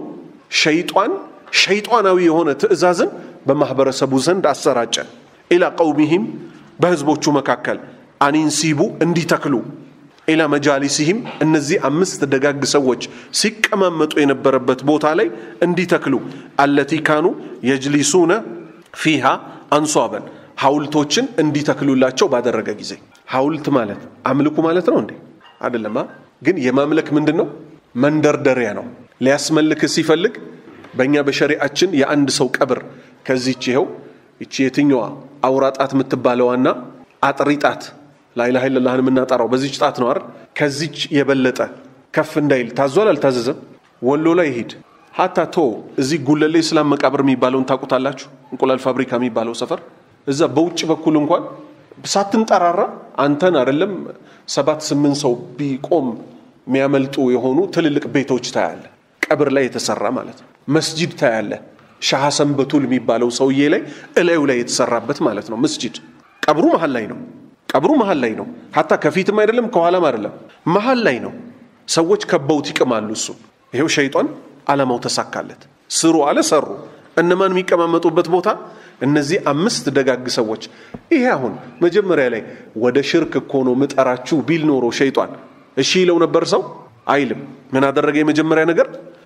ሸይጧን ሸይጧናዊ የሆነ ትእዛዝን በማህበረሰቡ ዘንድ አሰራጨ። ኢላ ቀውሚሂም በህዝቦቹ መካከል አኒንሲቡ እንዲተክሉ ኢላ መጃሊሲሂም እነዚህ አምስት ደጋግ ሰዎች ሲቀማመጡ የነበረበት ቦታ ላይ እንዲተክሉ አለቲ ካኑ የጅሊሱነ ፊሃ አንሷበን ሐውልቶችን እንዲተክሉላቸው ባደረገ ጊዜ ሐውልት ማለት አምልኩ ማለት ነው እንዴ? አይደለማ። ግን የማምለክ ምንድን ነው? መንደርደሪያ ነው። ሊያስመልክ ሲፈልግ በእኛ በሸሪአችን የአንድ ሰው ቀብር ከዚች ይኸው ይቺ የትኛዋ አውራ ጣት የምትባለዋና አጥሪ ጣት ላኢላሃ ኢለላህን የምናጠራው በዚች ጣት ነው አይደል? ከዚች የበለጠ ከፍ እንዳይል ታዟል አልታዘዘም? ወሎ ላይ ይሄድ ሀታ ቶ እዚህ ጉለሌ እስላም መቃብር የሚባለውን ታውቁታላችሁ? እንቁላል ፋብሪካ የሚባለው ሰፈር እዛ በውጭ በኩል እንኳን ሳትንጠራራ አንተን አይደለም ሰባት ስምንት ሰው ቢቆም የሚያመልጡ የሆኑ ትልልቅ ቤቶች ታያለ። ቀብር ላይ የተሰራ ማለት ነው። መስጂድ ታያለ። ሻህ ሐሰን በቱል የሚባለው ሰውዬ ላይ እላዩ ላይ የተሰራበት ማለት ነው መስጂድ። ቀብሩ መሀል ላይ ነው። ቀብሩ መሀል ላይ ነው። ሀታ ከፊትም አይደለም ከኋላም አይደለም መሀል ላይ ነው። ሰዎች ከበውት ይቅማሉ። እሱ ይሄው ሸይጧን ዓላማው ተሳካለት። ስሩ አለ ሰሩ። እነማን የሚቀማመጡበት ቦታ እነዚህ አምስት ደጋግ ሰዎች። ይሄ አሁን መጀመሪያ ላይ ወደ ሽርክ እኮ ነው ምጠራችሁ ቢል ኖሮ ሸይጧን እሺ ይለው ነበር ሰው አይልም። ምን አደረገ? የመጀመሪያ ነገር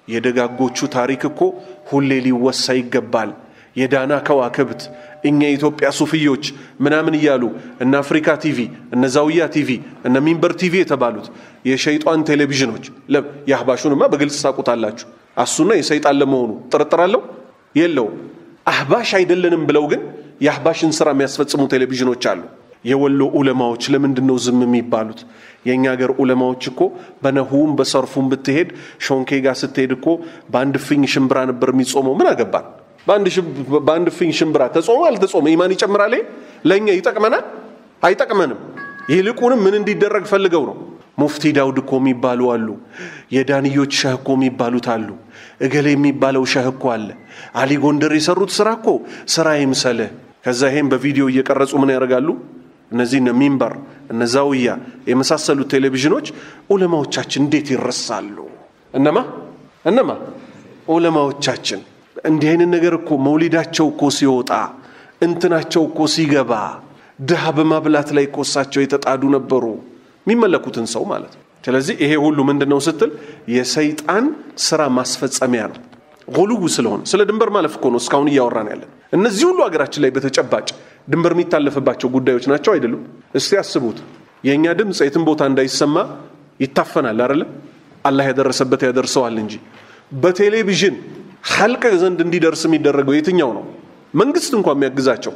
የደጋጎቹ ታሪክ እኮ ሁሌ ሊወሳ ይገባል። የዳና ከዋክብት እኛ የኢትዮጵያ ሱፍዮች ምናምን እያሉ እነ አፍሪካ ቲቪ እነ ዛውያ ቲቪ እነ ሚንበር ቲቪ የተባሉት የሸይጧን ቴሌቪዥኖች የአህባሹንማ በግልጽ ሳቁታላችሁ። አሱና የሰይጣን ለመሆኑ ጥርጥር አለው የለውም። አህባሽ አይደለንም ብለው ግን የአህባሽን ስራ የሚያስፈጽሙ ቴሌቪዥኖች አሉ። የወሎ ዑለማዎች ለምንድን ነው ዝም የሚባሉት? የእኛ ሀገር ዑለማዎች እኮ በነሁም በሰርፉም ብትሄድ ሾንኬ ጋር ስትሄድ እኮ በአንድ ፍኝ ሽምብራ ነበር የሚጾመው። ምን አገባን? በአንድ ፍኝ ሽምብራ ተጾመ አልተጾመ ኢማን ይጨምራል? ለእኛ ይጠቅመናል? አይጠቅመንም። ይልቁንም ምን እንዲደረግ ፈልገው ነው? ሙፍቲ ዳውድ እኮ የሚባሉ አሉ። የዳንዮች ሸህ እኮ የሚባሉት አሉ። እገሌ የሚባለው ሸህ እኮ አለ። አሊ ጎንደር የሰሩት ስራ እኮ ስራ ይምሰልህ። ከዛ ይሄን በቪዲዮ እየቀረጹ ምን ያደርጋሉ? እነዚህ እነ ሚንበር እነ ዛውያ የመሳሰሉት ቴሌቪዥኖች ዑለማዎቻችን እንዴት ይረሳሉ? እነማ እነማ ዑለማዎቻችን እንዲህ አይነት ነገር እኮ መውሊዳቸው እኮ ሲወጣ እንትናቸው እኮ ሲገባ ድሃ በማብላት ላይ እኮ እሳቸው የተጣዱ ነበሩ፣ የሚመለኩትን ሰው ማለት ነው። ስለዚህ ይሄ ሁሉ ምንድን ነው ስትል የሰይጣን ስራ ማስፈጸሚያ ነው። ጉልው ስለሆነ ስለ ድንበር ማለፍ እኮ ነው እስካሁን እያወራን ያለን። እነዚህ ሁሉ ሀገራችን ላይ በተጨባጭ ድንበር የሚታለፍባቸው ጉዳዮች ናቸው አይደሉም? እስቲ አስቡት። የእኛ ድምፅ የትም ቦታ እንዳይሰማ ይታፈናል አይደለ? አላህ ያደረሰበት ያደርሰዋል እንጂ በቴሌቪዥን ሐልቅ ዘንድ እንዲደርስ የሚደረገው የትኛው ነው? መንግስት እንኳን የሚያግዛቸው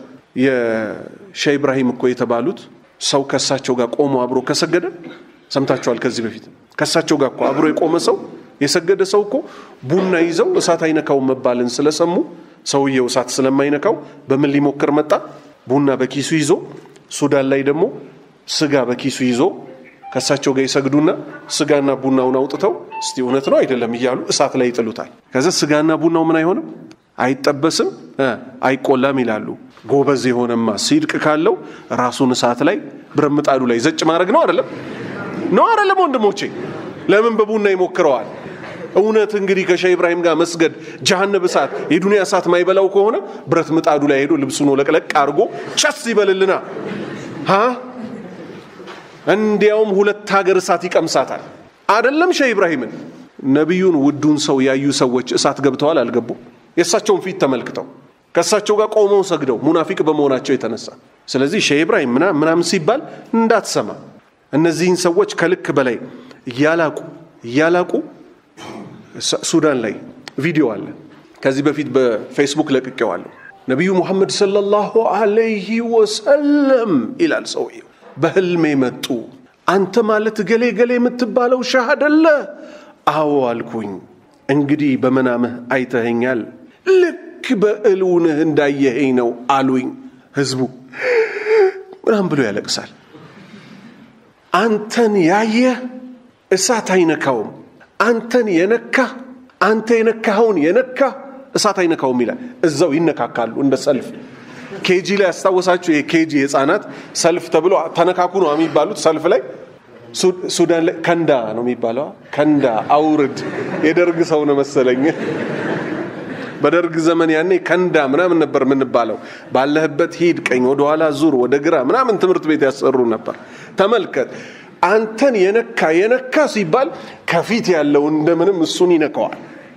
የሼህ ኢብራሂም እኮ የተባሉት ሰው ከእሳቸው ጋር ቆሞ አብሮ ከሰገደ ሰምታችኋል። ከዚህ በፊት ከእሳቸው ጋር እኮ አብሮ የቆመ ሰው የሰገደ ሰው እኮ ቡና ይዘው እሳት አይነካው መባልን ስለሰሙ ሰውየው እሳት ስለማይነካው በምን ሊሞክር መጣ? ቡና በኪሱ ይዞ ሱዳን ላይ ደግሞ ስጋ በኪሱ ይዞ ከእሳቸው ጋር ይሰግዱና ስጋና ቡናውን አውጥተው እስቲ እውነት ነው አይደለም እያሉ እሳት ላይ ይጥሉታል። ከዛ ስጋና ቡናው ምን አይሆንም፣ አይጠበስም፣ አይቆላም ይላሉ። ጎበዝ የሆነማ ሲድቅ ካለው ራሱን እሳት ላይ ብረት ምጣዱ ላይ ዘጭ ማድረግ ነው አይደለም? ነው አይደለም? ወንድሞቼ ለምን በቡና ይሞክረዋል? እውነት እንግዲህ ከሼህ ኢብራሂም ጋር መስገድ ጀሃነብ እሳት የዱንያ እሳት ማይበላው ከሆነ ብረት ምጣዱ ላይ ሄዶ ልብሱን ለቅለቅ አድርጎ ቸስ ይበልልና ሀ እንዲያውም ሁለት ሀገር እሳት ይቀምሳታል። አደለም ሼህ ኢብራሂምን ነቢዩን ውዱን ሰው ያዩ ሰዎች እሳት ገብተዋል አልገቡ? የእሳቸውን ፊት ተመልክተው ከእሳቸው ጋር ቆመው ሰግደው ሙናፊቅ በመሆናቸው የተነሳ ስለዚህ ሼህ ኢብራሂም ምናምን ሲባል እንዳትሰማ። እነዚህን ሰዎች ከልክ በላይ እያላቁ እያላቁ ሱዳን ላይ ቪዲዮ አለ። ከዚህ በፊት በፌስቡክ ለቅቄዋለሁ። ነቢዩ ሙሐመድ ሰለላሁ አለይህ ወሰለም ይላል ሰውየው። በህልሜ መጡ። አንተ ማለት ገሌ ገሌ የምትባለው ሻህ አደለ? አዎ አልኩኝ። እንግዲህ በመናምህ አይተኸኛል። ልክ በእልውንህ እንዳየኸኝ ነው አሉኝ። ህዝቡ ምናምን ብሎ ያለቅሳል። አንተን ያየ እሳት አይነካውም። አንተን የነካ አንተ የነካኸውን የነካ እሳት አይነካውም ይላል። እዛው ይነካካሉ እንደ ሰልፍ ኬጂ ላይ ያስታወሳችሁ የኬጂ ህፃናት ሰልፍ ተብሎ ተነካኩ ነው የሚባሉት። ሰልፍ ላይ ሱዳን ላይ ከንዳ ነው የሚባለው። ከንዳ አውርድ የደርግ ሰው ነው መሰለኝ። በደርግ ዘመን ያኔ ከንዳ ምናምን ነበር የምንባለው። ባለህበት ሂድ፣ ቀኝ ወደኋላ ዙር፣ ወደ ግራ ምናምን ትምህርት ቤት ያሰሩ ነበር። ተመልከት፣ አንተን የነካ የነካ ሲባል ከፊት ያለው እንደምንም እሱን ይነካዋል።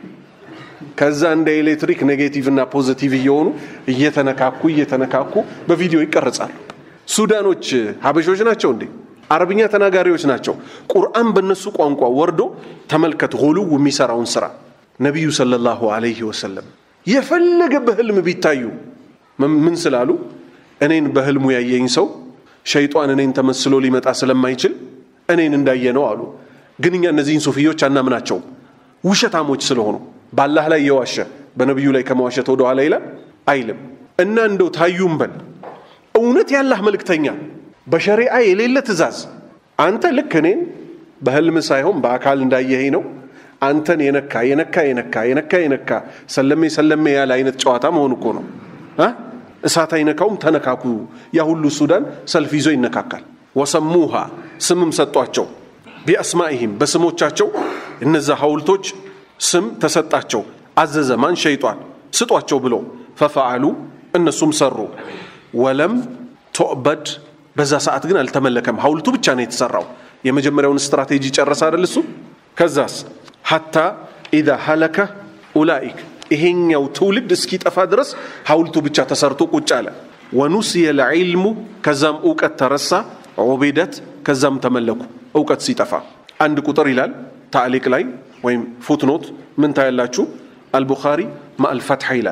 ከዛ እንደ ኤሌክትሪክ ኔጌቲቭ እና ፖዚቲቭ እየሆኑ እየተነካኩ እየተነካኩ በቪዲዮ ይቀርጻሉ። ሱዳኖች ሀበሾች ናቸው እንዴ? አረብኛ ተናጋሪዎች ናቸው። ቁርአን በእነሱ ቋንቋ ወርዶ ተመልከት ሁሉው የሚሰራውን ስራ ነቢዩ ሰለላሁ አለይህ ወሰለም የፈለገ በህልም ቢታዩ ምን ስላሉ እኔን በህልሙ ያየኝ ሰው ሸይጧን እኔን ተመስሎ ሊመጣ ስለማይችል እኔን እንዳየ ነው አሉ። ግን እኛ እነዚህን ሱፊዮች አናምናቸውም፣ ውሸታሞች ስለሆኑ በአላህ ላይ የዋሸ በነቢዩ ላይ ከመዋሸት ወደ ኋላ ይላል አይልም። እና እንደው ታዩም በል እውነት ያላህ መልእክተኛ በሸሪዓ የሌለ ትእዛዝ አንተ ልክ እኔን በህልም ሳይሆን በአካል እንዳየኸኝ ነው አንተን የነካ የነካ የነካ የነካ የነካ ሰለሜ ሰለሜ ያለ አይነት ጨዋታ መሆን እኮ ነው። እሳት አይነካውም፣ ተነካኩ። ያ ሁሉ ሱዳን ሰልፍ ይዞ ይነካካል። ወሰሙሃ ስምም ሰጧቸው፣ ቢአስማኢሂም በስሞቻቸው እነዛ ሐውልቶች ስም ተሰጣቸው። አዘዘ ማን ሸይጧን ስጧቸው ብሎ ፈፈዓሉ እነሱም ሰሩ። ወለም ቶዕበድ በዛ ሰዓት ግን አልተመለከም። ሐውልቱ ብቻ ነው የተሰራው። የመጀመሪያውን ስትራቴጂ ጨረሰ አይደል እሱ። ከዛስ ሐታ ኢዛ ሀለከ ኡላኢክ ይሄኛው ትውልድ እስኪጠፋ ድረስ ሐውልቱ ብቻ ተሰርቶ ቁጭ አለ። ወኑስየ ልዕልሙ ከዛም እውቀት ተረሳ። ዑቢደት ከዛም ተመለኩ እውቀት ሲጠፋ። አንድ ቁጥር ይላል ታዕሊቅ ላይ ወይም ፉትኖት ምን ታያላችሁ? አልቡኻሪ ማአልፈትሐ ይላል።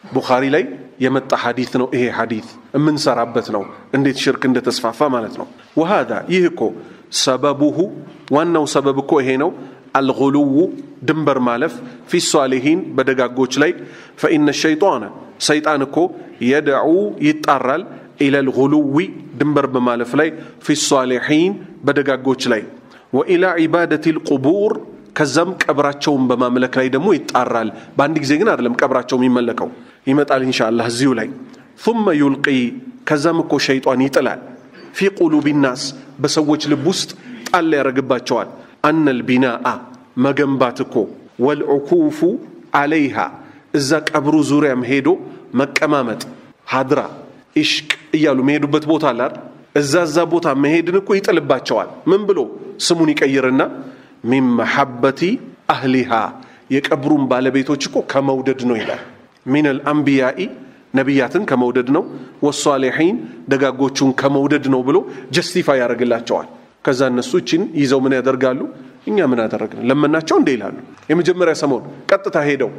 ቡኻሪ ላይ የመጣ ሐዲት ነው። ይሄ ሐዲት የምንሰራበት ነው፣ እንዴት ሽርክ እንደተስፋፋ ማለት ነው። ወሃዛ ይህ እኮ ሰበቡሁ ዋናው ሰበብ እኮ ይሄ ነው። አልጉሉው ድንበር ማለፍ ፊ ሷሊሂን በደጋጎች ላይ ፈኢነ ሸይጣነ ሰይጣን እኮ የድዑ ይጣራል ኢለል ጉሉዊ ድንበር በማለፍ ላይ ፊ ሷሊሒን በደጋጎች ላይ ወኢላ ዒባደት ልቁቡር ከዛም ቀብራቸውን በማምለክ ላይ ደግሞ ይጣራል። በአንድ ጊዜ ግን አይደለም ቀብራቸው የሚመለከው ይመጣል ኢንሻአላህ እዚሁ ላይ ثم ዩልቂ ከዛም እኮ ሸይጣን ይጥላል ፊ ቁሉቢ ናስ በሰዎች ልብ ውስጥ ጣል ያደረግባቸዋል አነል ቢናአ መገንባት እኮ ወልዑኩፉ አለይሃ እዛ ቀብሩ ዙሪያም ሄዶ መቀማመጥ ሀድራ ኢሽቅ እያሉ መሄዱበት ቦታ አላር እዛ እዛ ቦታ መሄድን እኮ ይጥልባቸዋል። ምን ብሎ ስሙን ይቀይርና ሚን መሐበቲ አህሊሃ የቀብሩን ባለቤቶች እኮ ከመውደድ ነው ይላል። ሚነል አንቢያኢ ነቢያትን ከመውደድ ነው፣ ወሷሊሒን ደጋጎቹን ከመውደድ ነው ብሎ ጀስቲፋይ ያደርግላቸዋል። ከዛ እነሱ እችን ይዘው ምን ያደርጋሉ? እኛ ምን አደረግን ለመናቸው እንደ ይላሉ። የመጀመሪያ ሰሞን ቀጥታ ሄደው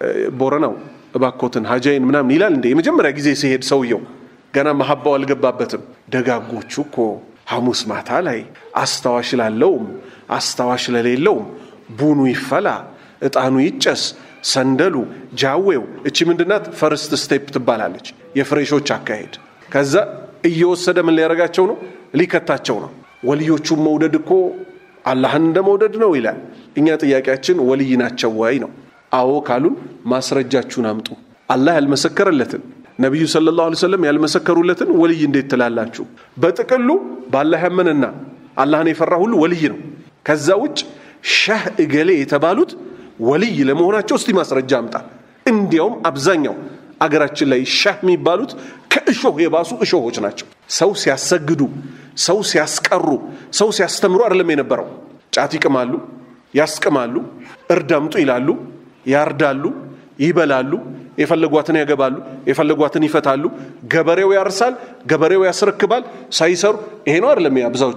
ቦረናው እባኮትን ሀጃይን ምናምን ይላል እንደ የመጀመሪያ ጊዜ ሲሄድ ሰውየው ገና መሀባው አልገባበትም። ደጋጎቹ እኮ ሐሙስ ማታ ላይ አስታዋሽ ላለውም አስታዋሽ ለሌለውም ቡኑ ይፈላ፣ እጣኑ ይጨስ፣ ሰንደሉ፣ ጃዌው እቺ ምንድናት? ፈርስት ስቴፕ ትባላለች። የፍሬሾች አካሄድ። ከዛ እየወሰደ ምን ሊያደርጋቸው ነው? ሊከታቸው ነው። ወልዮቹን መውደድ እኮ አላህን እንደ መውደድ ነው ይላል። እኛ ጥያቄያችን ወልይ ናቸው ወይ ነው። አዎ ካሉን ማስረጃችሁን አምጡ። አላህ ያልመሰከረለትን ነቢዩ ሰለላሁ ዐለይሂ ወሰለም ያልመሰከሩለትን ወልይ እንዴት ትላላችሁ? በጥቅሉ በአላህ ያመነና አላህን የፈራ ሁሉ ወልይ ነው። ከዛ ውጭ ሸህ እገሌ የተባሉት ወልይ ለመሆናቸው እስቲ ማስረጃ አምጣ። እንዲያውም አብዛኛው አገራችን ላይ ሸህ የሚባሉት ከእሾህ የባሱ እሾሆች ናቸው። ሰው ሲያሰግዱ፣ ሰው ሲያስቀሩ፣ ሰው ሲያስተምሩ አይደለም የነበረው። ጫት ይቅማሉ፣ ያስቅማሉ፣ እርድ አምጡ ይላሉ፣ ያርዳሉ፣ ይበላሉ፣ የፈለጓትን ያገባሉ፣ የፈለጓትን ይፈታሉ። ገበሬው ያርሳል፣ ገበሬው ያስረክባል ሳይሰሩ። ይሄ ነው አይደለም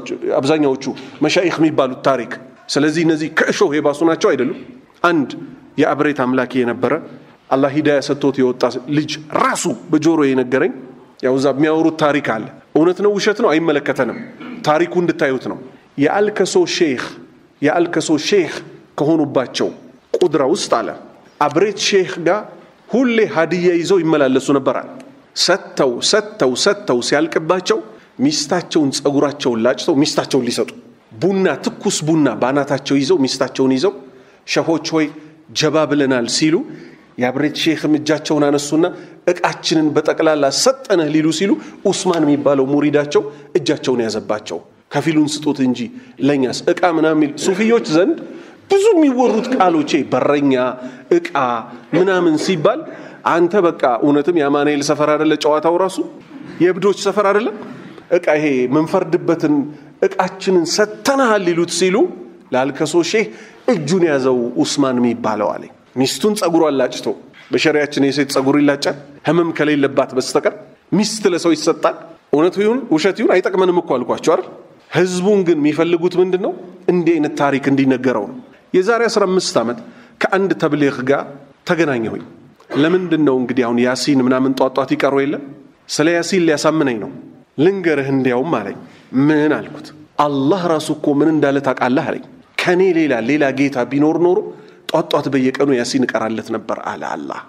አብዛኛዎቹ መሻይኽ የሚባሉት ታሪክ። ስለዚህ እነዚህ ከእሾህ የባሱ ናቸው አይደሉም። አንድ የአብሬት አምላኪ የነበረ አላህ ሂዳያ ሰጥቶት የወጣ ልጅ ራሱ በጆሮ የነገረኝ ያው እዛ የሚያወሩት ታሪክ አለ። እውነት ነው ውሸት ነው አይመለከተንም። ታሪኩ እንድታዩት ነው። የአልከሶ ሼህ የአልከሶ ሼህ ከሆኑባቸው ቁድራ ውስጥ አለ አብሬት ሼህ ጋር ሁሌ ሀዲያ ይዘው ይመላለሱ ነበራል። ሰጥተው ሰጥተው ሰጥተው ሲያልቅባቸው ሚስታቸውን ጸጉራቸውን ላጭተው ሚስታቸውን ሊሰጡ ቡና ትኩስ ቡና በአናታቸው ይዘው ሚስታቸውን ይዘው ሸሆች ሆይ ጀባ ብለናል ሲሉ የአብሬት ሼክም እጃቸውን አነሱና እቃችንን በጠቅላላ ሰጠነህ ሊሉ ሲሉ ኡስማን የሚባለው ሙሪዳቸው እጃቸውን ያዘባቸው። ከፊሉን ስጡት እንጂ ለእኛስ እቃ ምናምን ሱፊዮች ዘንድ ብዙ የሚወሩት ቃሎቼ በረኛ እቃ ምናምን ሲባል አንተ በቃ እውነትም የአማኑኤል ሰፈር አደለ ጨዋታው ራሱ የእብዶች ሰፈር አደለም እቃ ይሄ ምንፈርድበትን እቃችንን ሰተናሃል ሊሉት ሲሉ ላልከሶ ሼህ እጁን ያዘው ኡስማን የሚባለው አለኝ ሚስቱን ጸጉሯን ላጭቶ በሸሪያችን የሴት ጸጉር ይላጫል ህመም ከሌለባት በስተቀር ሚስት ለሰው ይሰጣል እውነቱ ይሁን ውሸት ይሁን አይጠቅመንም እኮ አልኳቸው አይደል ህዝቡን ግን የሚፈልጉት ምንድን ነው እንዲህ አይነት ታሪክ እንዲነገረው ነው የዛሬ 15 ዓመት ከአንድ ተብሊግ ጋር ተገናኘሁኝ ለምንድን ነው እንግዲህ አሁን ያሲን ምናምን ጧጧት ይቀሩ የለም ስለ ያሲን ሊያሳምነኝ ነው ልንገርህ እንዲያውም አለኝ ምን አልኩት አላህ ራሱ እኮ ምን እንዳለ ታውቃለህ አለኝ ከኔ ሌላ ሌላ ጌታ ቢኖር ኖሮ ጧጧት በየቀኑ ያሲን እቀራለት ነበር አለ አላህ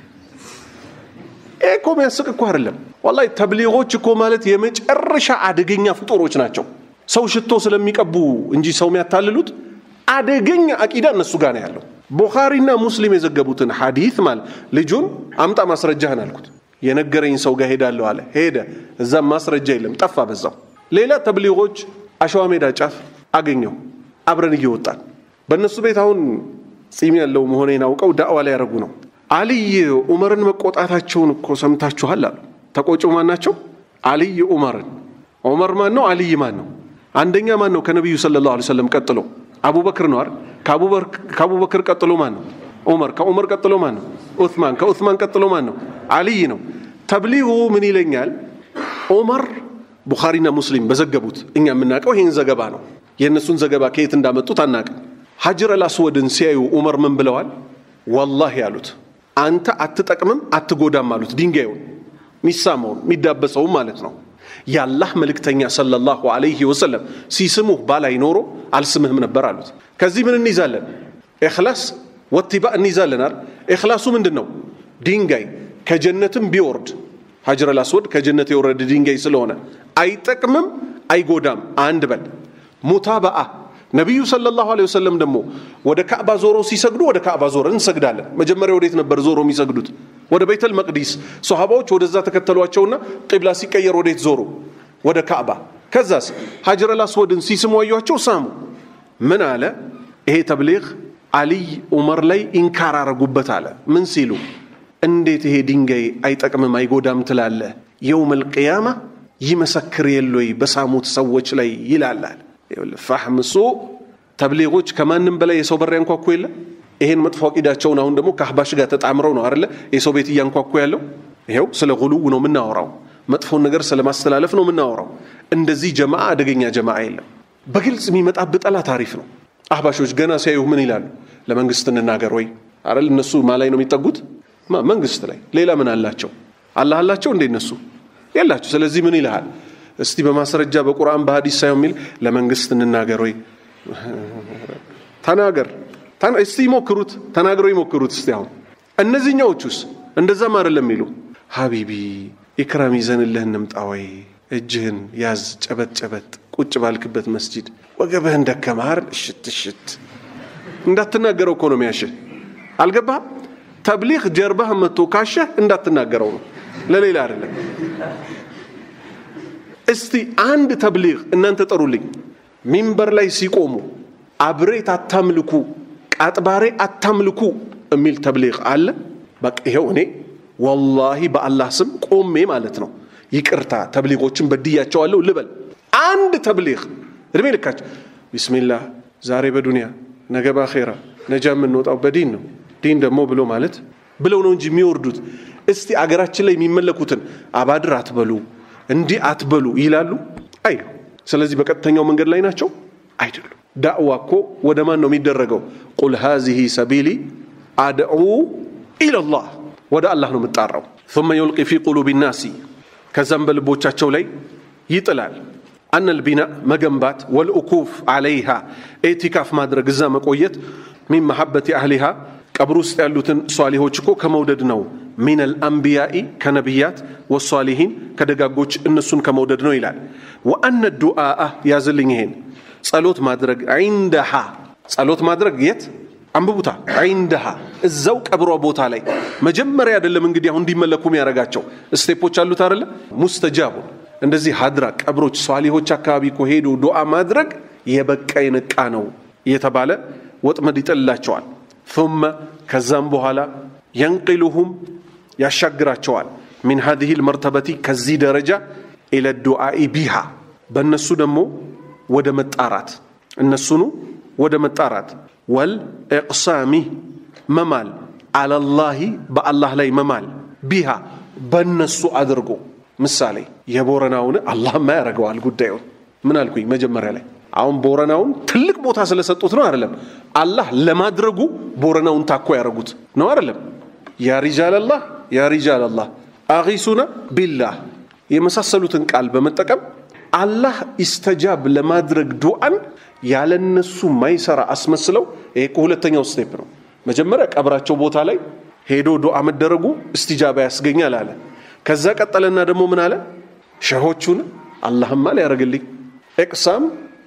ይህ እኮ የሚያስቅ እኮ አይደለም ወላሂ ተብሊጎች እኮ ማለት የመጨረሻ አደገኛ ፍጡሮች ናቸው ሰው ሽቶ ስለሚቀቡ እንጂ ሰው የሚያታልሉት አደገኛ አቂዳ እነሱ ጋር ነው ያለው ቡኻሪና ሙስሊም የዘገቡትን ሐዲት ማለት ልጁን አምጣ ማስረጃህን አልኩት የነገረኝ ሰው ጋር ሄዳለሁ አለ ሄደ እዛም ማስረጃ የለም ጠፋ በዛው ሌላ ተብሊጎች አሸዋ ሜዳ ጫፍ አገኘው አብረን እየወጣን በእነሱ ቤት አሁን ጺም ያለው መሆኔን አውቀው ዳዕዋ ላይ ያደረጉ ነው አልይ ዑመርን መቆጣታቸውን እኮ ሰምታችኋል አሉ ተቆጩ ማን ናቸው አልይ ዑመርን ዑመር ማን ነው አልይ ማን ነው አንደኛ ማን ነው ከነቢዩ ሰለላሁ ዐለይሂ ወሰለም ቀጥሎ አቡበክር ነው አይደል ከአቡበክር ቀጥሎ ማን ነው ዑመር ከዑመር ቀጥሎ ማን ነው ዑስማን ከዑስማን ቀጥሎ ማን ነው አልይ ነው ተብሊጉ ምን ይለኛል ዑመር ቡኻሪና ሙስሊም በዘገቡት እኛ የምናውቀው ይህን ዘገባ ነው የእነሱን ዘገባ ከየት እንዳመጡት አናቅም ሐጅር አልአስወድን ሲያዩ ዑመር ምን ብለዋል ወላሂ ያሉት አንተ አትጠቅምም አትጎዳም አሉት ድንጋዩን ሚሳመውን የሚዳበሰውም ማለት ነው የአላህ መልእክተኛ ሰለላሁ ዐለይሂ ወሰለም ሲስሙህ ባላይ ኖሮ አልስምህም ነበር አሉት ከዚህ ምን እንይዛለን ኢኽላስ ወቲባ እንይዛለን አይደል ኢኽላሱ ምንድን ነው ድንጋይ ከጀነትም ቢወርድ ሀጅረል አስወድ ከጀነት የወረደ ድንጋይ ስለሆነ አይጠቅምም አይጎዳም አንድ በል ሙታበአ ነቢዩ ሰለላሁ ዐለይሂ ወሰለም ደግሞ ወደ ካዕባ ዞሮ ሲሰግዱ ወደ ካዕባ ዞረ እንሰግዳለን መጀመሪያ ወዴት ነበር ዞሮ የሚሰግዱት ወደ ቤተል መቅዲስ ሶሃባዎች ወደዛ ተከተሏቸውና ቂብላ ሲቀየር ወዴት ዞሩ ወደ ካዕባ ከዛስ ሀጅረል አስወድን ሲስሙ አዩቸው ሳሙ ምን አለ ይሄ ተብሊግ አልይ ዑመር ላይ ኢንካር አረጉበት አለ ምን ሲሉ እንዴት ይሄ ድንጋይ አይጠቅምም አይጎዳም ትላለ የውም ልቅያማ ይመሰክር የሎይ በሳሙት ሰዎች ላይ ይላላል ፋህም ሱ ተብሊጎች ከማንም በላይ የሰው በር ያንኳኩ የለ ይሄን መጥፎ አቂዳቸውን አሁን ደግሞ ከአህባሽ ጋር ተጣምረው ነው አይደለ የሰው ቤት እያንኳኩ ያለው ይኸው ስለ ጉሉው ነው የምናወራው መጥፎን ነገር ስለ ማስተላለፍ ነው የምናወራው እንደዚህ ጀማዓ አደገኛ ጀማዓ የለም በግልጽ የሚመጣብህ ጠላት አሪፍ ነው አህባሾች ገና ሲያዩ ምን ይላሉ ለመንግስት እንናገር ወይ አይደል እነሱ ማ ላይ ነው የሚጠጉት መንግስት ላይ ሌላ ምን አላቸው አላህ አላቸው እንዴ እነሱ የላቸው ስለዚህ ምን ይልሃል እስቲ በማስረጃ በቁርአን በሀዲስ ሳይሆን የሚል ለመንግስት እንናገር ወይ ተናገር እስቲ ይሞክሩት ተናግረው ይሞክሩት እስቲ አሁን እነዚህኛዎቹስ እንደዛም አይደለም የሚሉ ሀቢቢ ኢክራም ይዘንልህ እንምጣ ወይ እጅህን ያዝ ጨበጥ ጨበጥ ቁጭ ባልክበት መስጂድ ወገብህን ደከማር እሽት እሽት እንዳትናገረው እኮ ነው የሚያሽህ አልገባህም ተብሊግ ጀርባህ መጥቶ ካሸህ እንዳትናገረው ነው ለሌላ አይደለም እስቲ አንድ ተብሊግ እናንተ ጠሩልኝ ሚንበር ላይ ሲቆሙ አብሬት አታምልኩ ቃጥባሬ አታምልኩ የሚል ተብሊግ አለ በቃ ይኸው እኔ ወላሂ በአላህ ስም ቆሜ ማለት ነው ይቅርታ ተብሊጎችን በድያቸዋለሁ ልበል አንድ ተብሊግ እድሜ ልካቸው ቢስሚላህ ዛሬ በዱንያ ነገ በአኼራ ነጃ የምንወጣው በዲን ነው ዲን ደግሞ ብሎ ማለት ብለው ነው እንጂ የሚወርዱት እስቲ አገራችን ላይ የሚመለኩትን አባድር አትበሉ እንዲህ አትበሉ ይላሉ አይሉ ስለዚህ በቀጥተኛው መንገድ ላይ ናቸው አይደሉም ዳዕዋ እኮ ወደ ማን ነው የሚደረገው ቁል ሃዚህ ሰቢሊ አድዑ ኢለላህ ወደ አላህ ነው የምጣራው ثم يلقي في قلوب الناس ከዛም በልቦቻቸው ላይ ይጥላል አነ ልቢና መገንባት ወልኡኩፍ አለይሃ ኤቲካፍ ማድረግ እዛ መቆየት ሚን መሐበት አህሊሃ ቀብር ውስጥ ያሉትን ሷሊሆች እኮ ከመውደድ ነው ሚን አልአንቢያኢ ከነቢያት ወሷሊሂን ከደጋጎች እነሱን ከመውደድ ነው ይላል ወአነ ዱአአ ያዝልኝ ይሄን ጸሎት ማድረግ ዒንደሃ ጸሎት ማድረግ የት አንብቡታ ዒንደሃ እዛው ቀብሯ ቦታ ላይ መጀመሪያ አይደለም እንግዲህ አሁን እንዲመለኩም ያደረጋቸው ስቴፖች አሉት አይደለ ሙስተጃቡን እንደዚህ ሀድራ ቀብሮች ሷሊሆች አካባቢ እኮ ሄዶ ዱዓ ማድረግ የበቃ የነቃ ነው እየተባለ ወጥመድ ይጥልላቸዋል ثم ከዛም በኋላ የንቅሉሁም ያሻግራቸዋል ሚን ሀዚህ ልመርተበቲ ከዚህ ደረጃ ኢለ ዱዓኢ ቢሃ በእነሱ ደግሞ ወደ መጣራት እነሱኑ ወደ መጣራት ወልእቅሳሚ መማል አለላሂ በአላህ ላይ መማል ቢሃ በእነሱ አድርጎ ምሳሌ የቦረናውን አላህማ ያደርገዋል ጉዳዩን ምን አልኩኝ መጀመሪያ ላይ አሁን ቦረናውን ትልቅ ቦታ ስለሰጡት ነው አይደለም አላህ ለማድረጉ ቦረናውን ታኮ ያደረጉት ነው አይደለም ያ ሪጃል አላህ ያ ሪጃል አላህ አጊሱና ቢላህ የመሳሰሉትን ቃል በመጠቀም አላህ ኢስተጃብ ለማድረግ ዱዓን ያለነሱ ማይሰራ አስመስለው ይሄ ሁለተኛው ስቴፕ ነው መጀመሪያ ቀብራቸው ቦታ ላይ ሄዶ ዱዓ መደረጉ እስትጃባ ያስገኛል አለ ከዛ ቀጠለና ደግሞ ምን አለ ሸሆቹን አላህማ ሊያደርግልኝ እቅሳም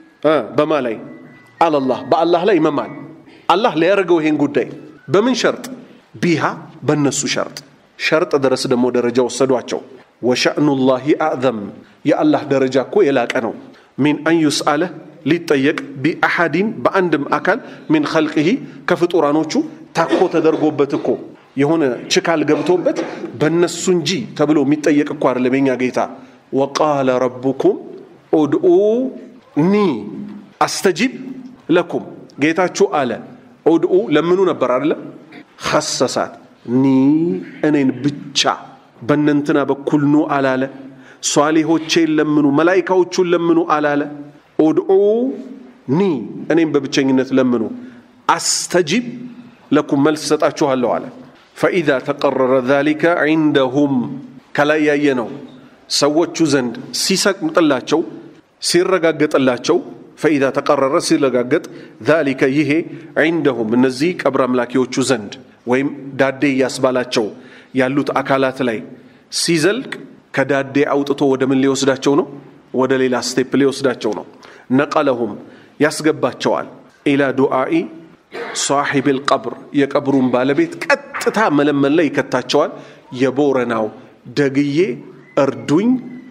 በማ ላይ አለላህ በአላህ ላይ መማል አላህ ሊያደርገው ይሄን ጉዳይ በምን ሸርጥ ቢሃ በእነሱ ሸርጥ ሸርጥ ድረስ ደግሞ ደረጃ ወሰዷቸው ወሸእኑላሂ አዕዘም የአላህ ደረጃ እኮ የላቀ ነው ሚን አን ዩስአለ ሊጠየቅ ቢአሐዲን በአንድም አካል ሚን ኸልቅሂ ከፍጡራኖቹ ታኮ ተደርጎበት እኮ የሆነ ችካል ገብቶበት በእነሱ እንጂ ተብሎ የሚጠየቅ እኮ አይደለም የኛ ጌታ ወቃለ ረቡኩም ኡድኡ ኒ አስተጂብ ለኩም ጌታችሁ አለ ኡድኡ ለምኑ ነበር አደለ ኸሰሳት ኒ እኔን ብቻ በእነንትና በኩል ኑ አላለ ሷሊሆቼን ለምኑ መላይካዎቹን ለምኑ አላለ ኡድኡ ኒ እኔም በብቸኝነት ለምኑ አስተጂብ ለኩም መልስ ሰጣችኋለሁ አለ ፈኢዛ ተቀረረ ዛሊከ ዒንደሁም ከላይ ያየ ነው ሰዎቹ ዘንድ ሲሰቅጥላቸው ሲረጋገጥላቸው ፈኢዛ ተቀረረ ሲረጋገጥ ዛሊከ ይሄ ዒንደሁም እነዚህ ቀብር አምላኪዎቹ ዘንድ ወይም ዳዴ እያስባላቸው ያሉት አካላት ላይ ሲዘልቅ ከዳዴ አውጥቶ ወደ ምን ሊወስዳቸው ነው? ወደ ሌላ ስቴፕ ሊወስዳቸው ነው። ነቀለሁም ያስገባቸዋል ኢላ ዱዓኢ ሳሒብ ልቀብር የቀብሩን ባለቤት ቀጥታ መለመን ላይ ይከታቸዋል። የቦረናው ደግዬ እርዱኝ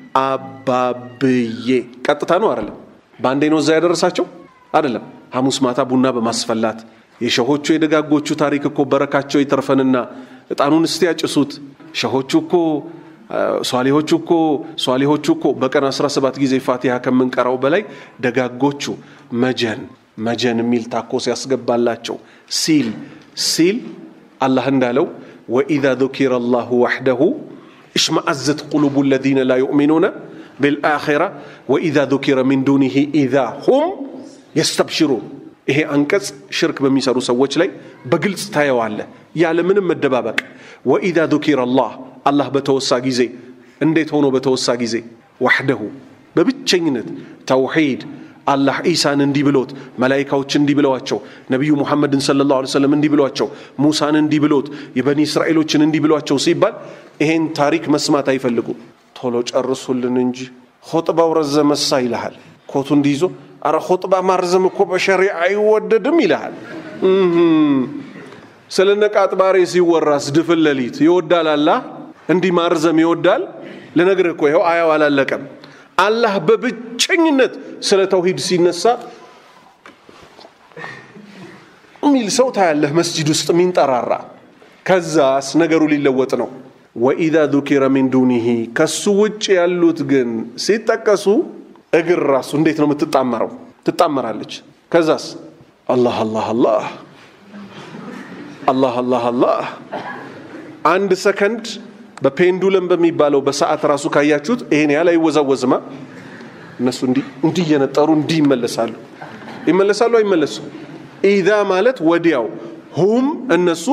አባብዬ ቀጥታ ነው አይደለም። በአንዴ ነው እዛ ያደረሳቸው አይደለም። ሐሙስ ማታ ቡና በማስፈላት የሸሆቹ የደጋጎቹ ታሪክ እኮ በረካቸው ይተርፈንና እጣኑን እስቲ ያጭሱት። ሸሆቹ እኮ ሷሊሆቹ እኮ ሷሊሆቹ እኮ በቀን 17 ጊዜ ፋቲሃ ከምንቀራው በላይ ደጋጎቹ መጀን መጀን የሚል ታኮ ሲያስገባላቸው ሲል ሲል አላህ እንዳለው ወኢዛ ذكر الله وحده اشمأزت قلوب الذين لا يؤمنون بالآخرة وإذا ذكر من دونه إذا هم يستبشرون ይሄ አንቀጽ ሽርክ በሚሰሩ ሰዎች ላይ በግልጽ ታየዋለ ያለምንም መደባበቅ ወኢዛ ذكر الله አላህ በተወሳ ጊዜ እንዴት ሆኖ በተወሳ ጊዜ ዋሕደሁ በብቸኝነት ተውሒድ አላህ ኢሳን እንዲህ ብሎት መላይካዎች እንዲህ ብለዋቸው ነቢዩ ሙሐመድን ሰለላሁ ዐለይሂ ወሰለም እንዲህ ብሏቸው ሙሳን እንዲህ ብሎት የበኒ እስራኤሎችን እንዲህ ብሏቸው ሲባል ይሄን ታሪክ መስማት አይፈልጉም። ቶሎ ጨርሱልን እንጂ ኹጥባው ረዘመሳ ይልሃል። ኮቱ እንዲይዞ አረ ኹጥባ ማርዘም እኮ በሸሪዓ አይወደድም ይልሃል። ስለ ነቃጥባሬ ሲወራስ ድፍን ሌሊት ይወዳል አላህ እንዲህ ማርዘም ይወዳል። ልነግርህ እኮ ይኸው አያው አላለቀም። አላህ በብቸኝነት ስለ ተውሂድ ሲነሳ የሚል ሰው ታያለህ መስጂድ ውስጥ ሚንጠራራ። ከዛስ ነገሩ ሊለወጥ ነው። ወኢዛ ذكر من دونه ከሱ ውጭ ያሉት ግን ሲጠቀሱ እግር ራሱ እንዴት ነው የምትጣመረው? ትጣመራለች። ከዛስ አላህ አላህ አላህ አላህ አላህ አላህ አንድ ሰከንድ በፔንዱለም በሚባለው በሰዓት ራሱ ካያችሁት ይሄን ያህል አይወዛወዝማ። እነሱ እንዲህ እንዲህ እየነጠሩ እንዲህ ይመለሳሉ። ይመለሳሉ አይመለሱ? ኢዛ ማለት ወዲያው፣ ሁም እነሱ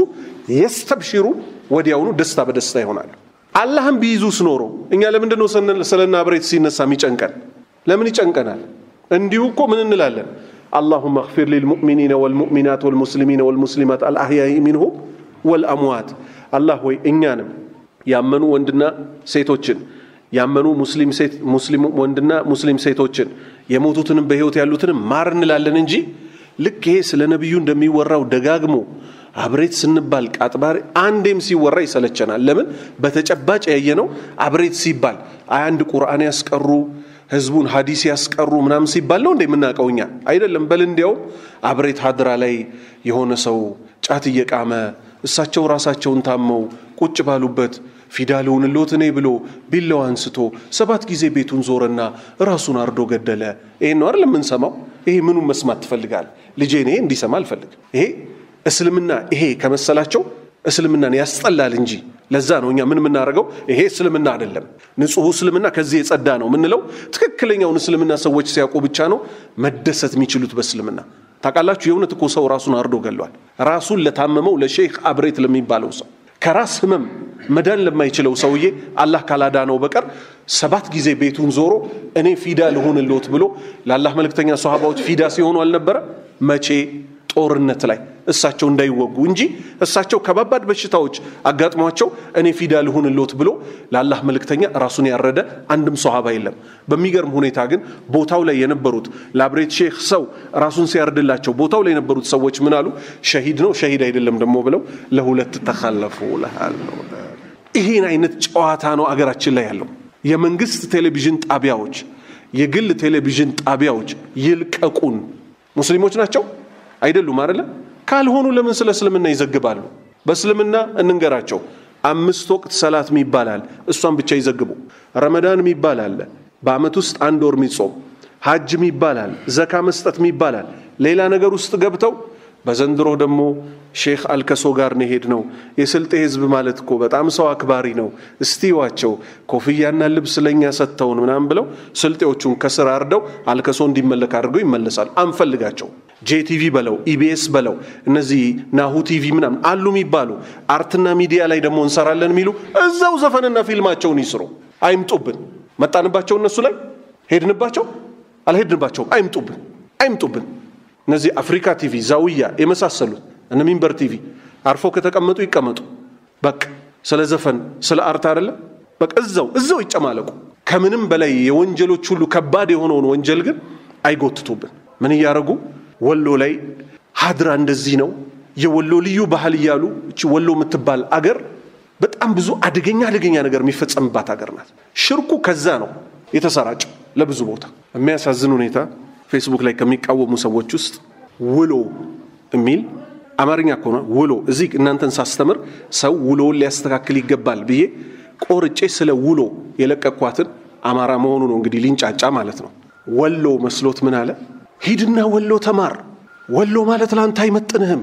የስተብሽሩ ወዲያውኑ ደስታ በደስታ ይሆናሉ። አላህም ቢይዙስ ኖሮ እኛ ለምንድን ነው ስለና ብሬት ሲነሳ የሚጨንቀን? ለምን ይጨንቀናል? እንዲሁ እኮ ምን እንላለን? አላሁመ እግፊር ሊልሙእሚኒነ ወልሙእሚናት ወልሙስሊሚነ ወልሙስሊማት አልአህያኢ ሚንሁም ወልአምዋት። አላህ ሆይ እኛንም ያመኑ ወንድና ሴቶችን ያመኑ ሙስሊም ሴት ሙስሊም ወንድና ሙስሊም ሴቶችን የሞቱትንም በህይወት ያሉትንም ማር እንላለን እንጂ ልክ ይሄ ስለ ነቢዩ እንደሚወራው ደጋግሞ አብሬት ስንባል ቃጥባሪ አንዴም ሲወራ ይሰለቸናል። ለምን? በተጨባጭ ያየነው አብሬት ሲባል አንድ ቁርአን ያስቀሩ ህዝቡን ሀዲስ ያስቀሩ ምናምን ሲባል ነው እንደ የምናውቀው እኛ አይደለም። በል እንዲያውም አብሬት ሀድራ ላይ የሆነ ሰው ጫት እየቃመ እሳቸው ራሳቸውን ታመው ቁጭ ባሉበት ፊዳ ልሁንልዎት እኔ ብሎ ቢላዋ አንስቶ ሰባት ጊዜ ቤቱን ዞረና ራሱን አርዶ ገደለ። ይሄን ነው አይደል የምንሰማው? ይሄ ምኑን መስማት ትፈልጋል? ልጄ እኔ እንዲሰማ አልፈልግም። ይሄ እስልምና ይሄ ከመሰላቸው እስልምናን ያስጠላል እንጂ ለዛ ነው እኛ ምን የምናደርገው? ይሄ እስልምና አይደለም፣ ንጹሑ እስልምና ከዚህ የጸዳ ነው የምንለው። ትክክለኛውን እስልምና ሰዎች ሲያውቁ ብቻ ነው መደሰት የሚችሉት በእስልምና። ታውቃላችሁ፣ የእውነት እኮ ሰው ራሱን አርዶ ገሏል። ራሱን ለታመመው ለሼክ አብሬት ለሚባለው ሰው ከራስ ህመም መዳን ለማይችለው ሰውዬ አላህ ካላዳነው በቀር ሰባት ጊዜ ቤቱን ዞሮ እኔ ፊዳ ልሆንልዎት ብሎ ለአላህ መልእክተኛ ሰሃባዎች ፊዳ ሲሆኑ አልነበረ? መቼ? ጦርነት ላይ እሳቸው እንዳይወጉ እንጂ እሳቸው ከባባድ በሽታዎች አጋጥሟቸው እኔ ፊዳ ልሁንልዎት ብሎ ለአላህ መልእክተኛ ራሱን ያረደ አንድም ሰሃባ የለም። በሚገርም ሁኔታ ግን ቦታው ላይ የነበሩት ላብሬት ሼክ ሰው ራሱን ሲያርድላቸው ቦታው ላይ የነበሩት ሰዎች ምን አሉ? ሸሂድ ነው ሸሂድ አይደለም ደግሞ ብለው ለሁለት ተካለፉ። ይህን አይነት ጨዋታ ነው አገራችን ላይ ያለው። የመንግስት ቴሌቪዥን ጣቢያዎች፣ የግል ቴሌቪዥን ጣቢያዎች ይልቀቁን። ሙስሊሞች ናቸው አይደሉም አይደለ? ካልሆኑ ለምን ስለ እስልምና ይዘግባሉ? በእስልምና እንንገራቸው። አምስት ወቅት ሰላት ይባላል፣ እሷን ብቻ ይዘግቡ። ረመዳን የሚባል አለ፣ በአመት ውስጥ አንድ ወር የሚጾም ሀጅም ይባላል፣ ዘካ መስጠት ይባላል። ሌላ ነገር ውስጥ ገብተው በዘንድሮ ደግሞ ሼክ አልከሶ ጋር ነው ሄድ ነው። የስልጤ ህዝብ ማለት እኮ በጣም ሰው አክባሪ ነው። እስቲዋቸው ኮፍያና ልብስ ለእኛ ሰጥተውን ምናምን ብለው ስልጤዎቹን ከስር አርደው አልከሶ እንዲመለክ አድርገው ይመለሳሉ። አንፈልጋቸው። ጄቲቪ በለው ኢቢኤስ በለው እነዚህ ናሁ ቲቪ ምናምን አሉ የሚባሉ አርትና ሚዲያ ላይ ደግሞ እንሰራለን የሚሉ እዛው ዘፈንና ፊልማቸውን ይስሩ። አይምጡብን። መጣንባቸው እነሱ ላይ ሄድንባቸው አልሄድንባቸውም። አይምጡብን፣ አይምጡብን። እነዚህ አፍሪካ ቲቪ፣ ዛውያ የመሳሰሉት እነ ሚንበር ቲቪ አርፎ ከተቀመጡ ይቀመጡ። በቃ ስለ ዘፈን ስለ አርት አይደለም። በቃ እዛው እዛው ይጨማለቁ። ከምንም በላይ የወንጀሎች ሁሉ ከባድ የሆነውን ወንጀል ግን አይጎትቱብን። ምን እያደረጉ ወሎ ላይ ሀድራ እንደዚህ ነው የወሎ ልዩ ባህል እያሉ እቺ ወሎ የምትባል አገር በጣም ብዙ አደገኛ አደገኛ ነገር የሚፈጸምባት ሀገር ናት። ሽርኩ ከዛ ነው የተሰራጨው ለብዙ ቦታ። የሚያሳዝን ሁኔታ ፌስቡክ ላይ ከሚቃወሙ ሰዎች ውስጥ ውሎ የሚል አማርኛ ከሆነ ውሎ እዚህ እናንተን ሳስተምር ሰው ውሎውን ሊያስተካክል ይገባል ብዬ ቆርጬ ስለ ውሎ የለቀኳትን አማራ መሆኑ ነው እንግዲህ ሊንጫጫ ማለት ነው። ወሎ መስሎት ምን አለ? ሂድና ወሎ ተማር። ወሎ ማለት ለአንተ አይመጥንህም።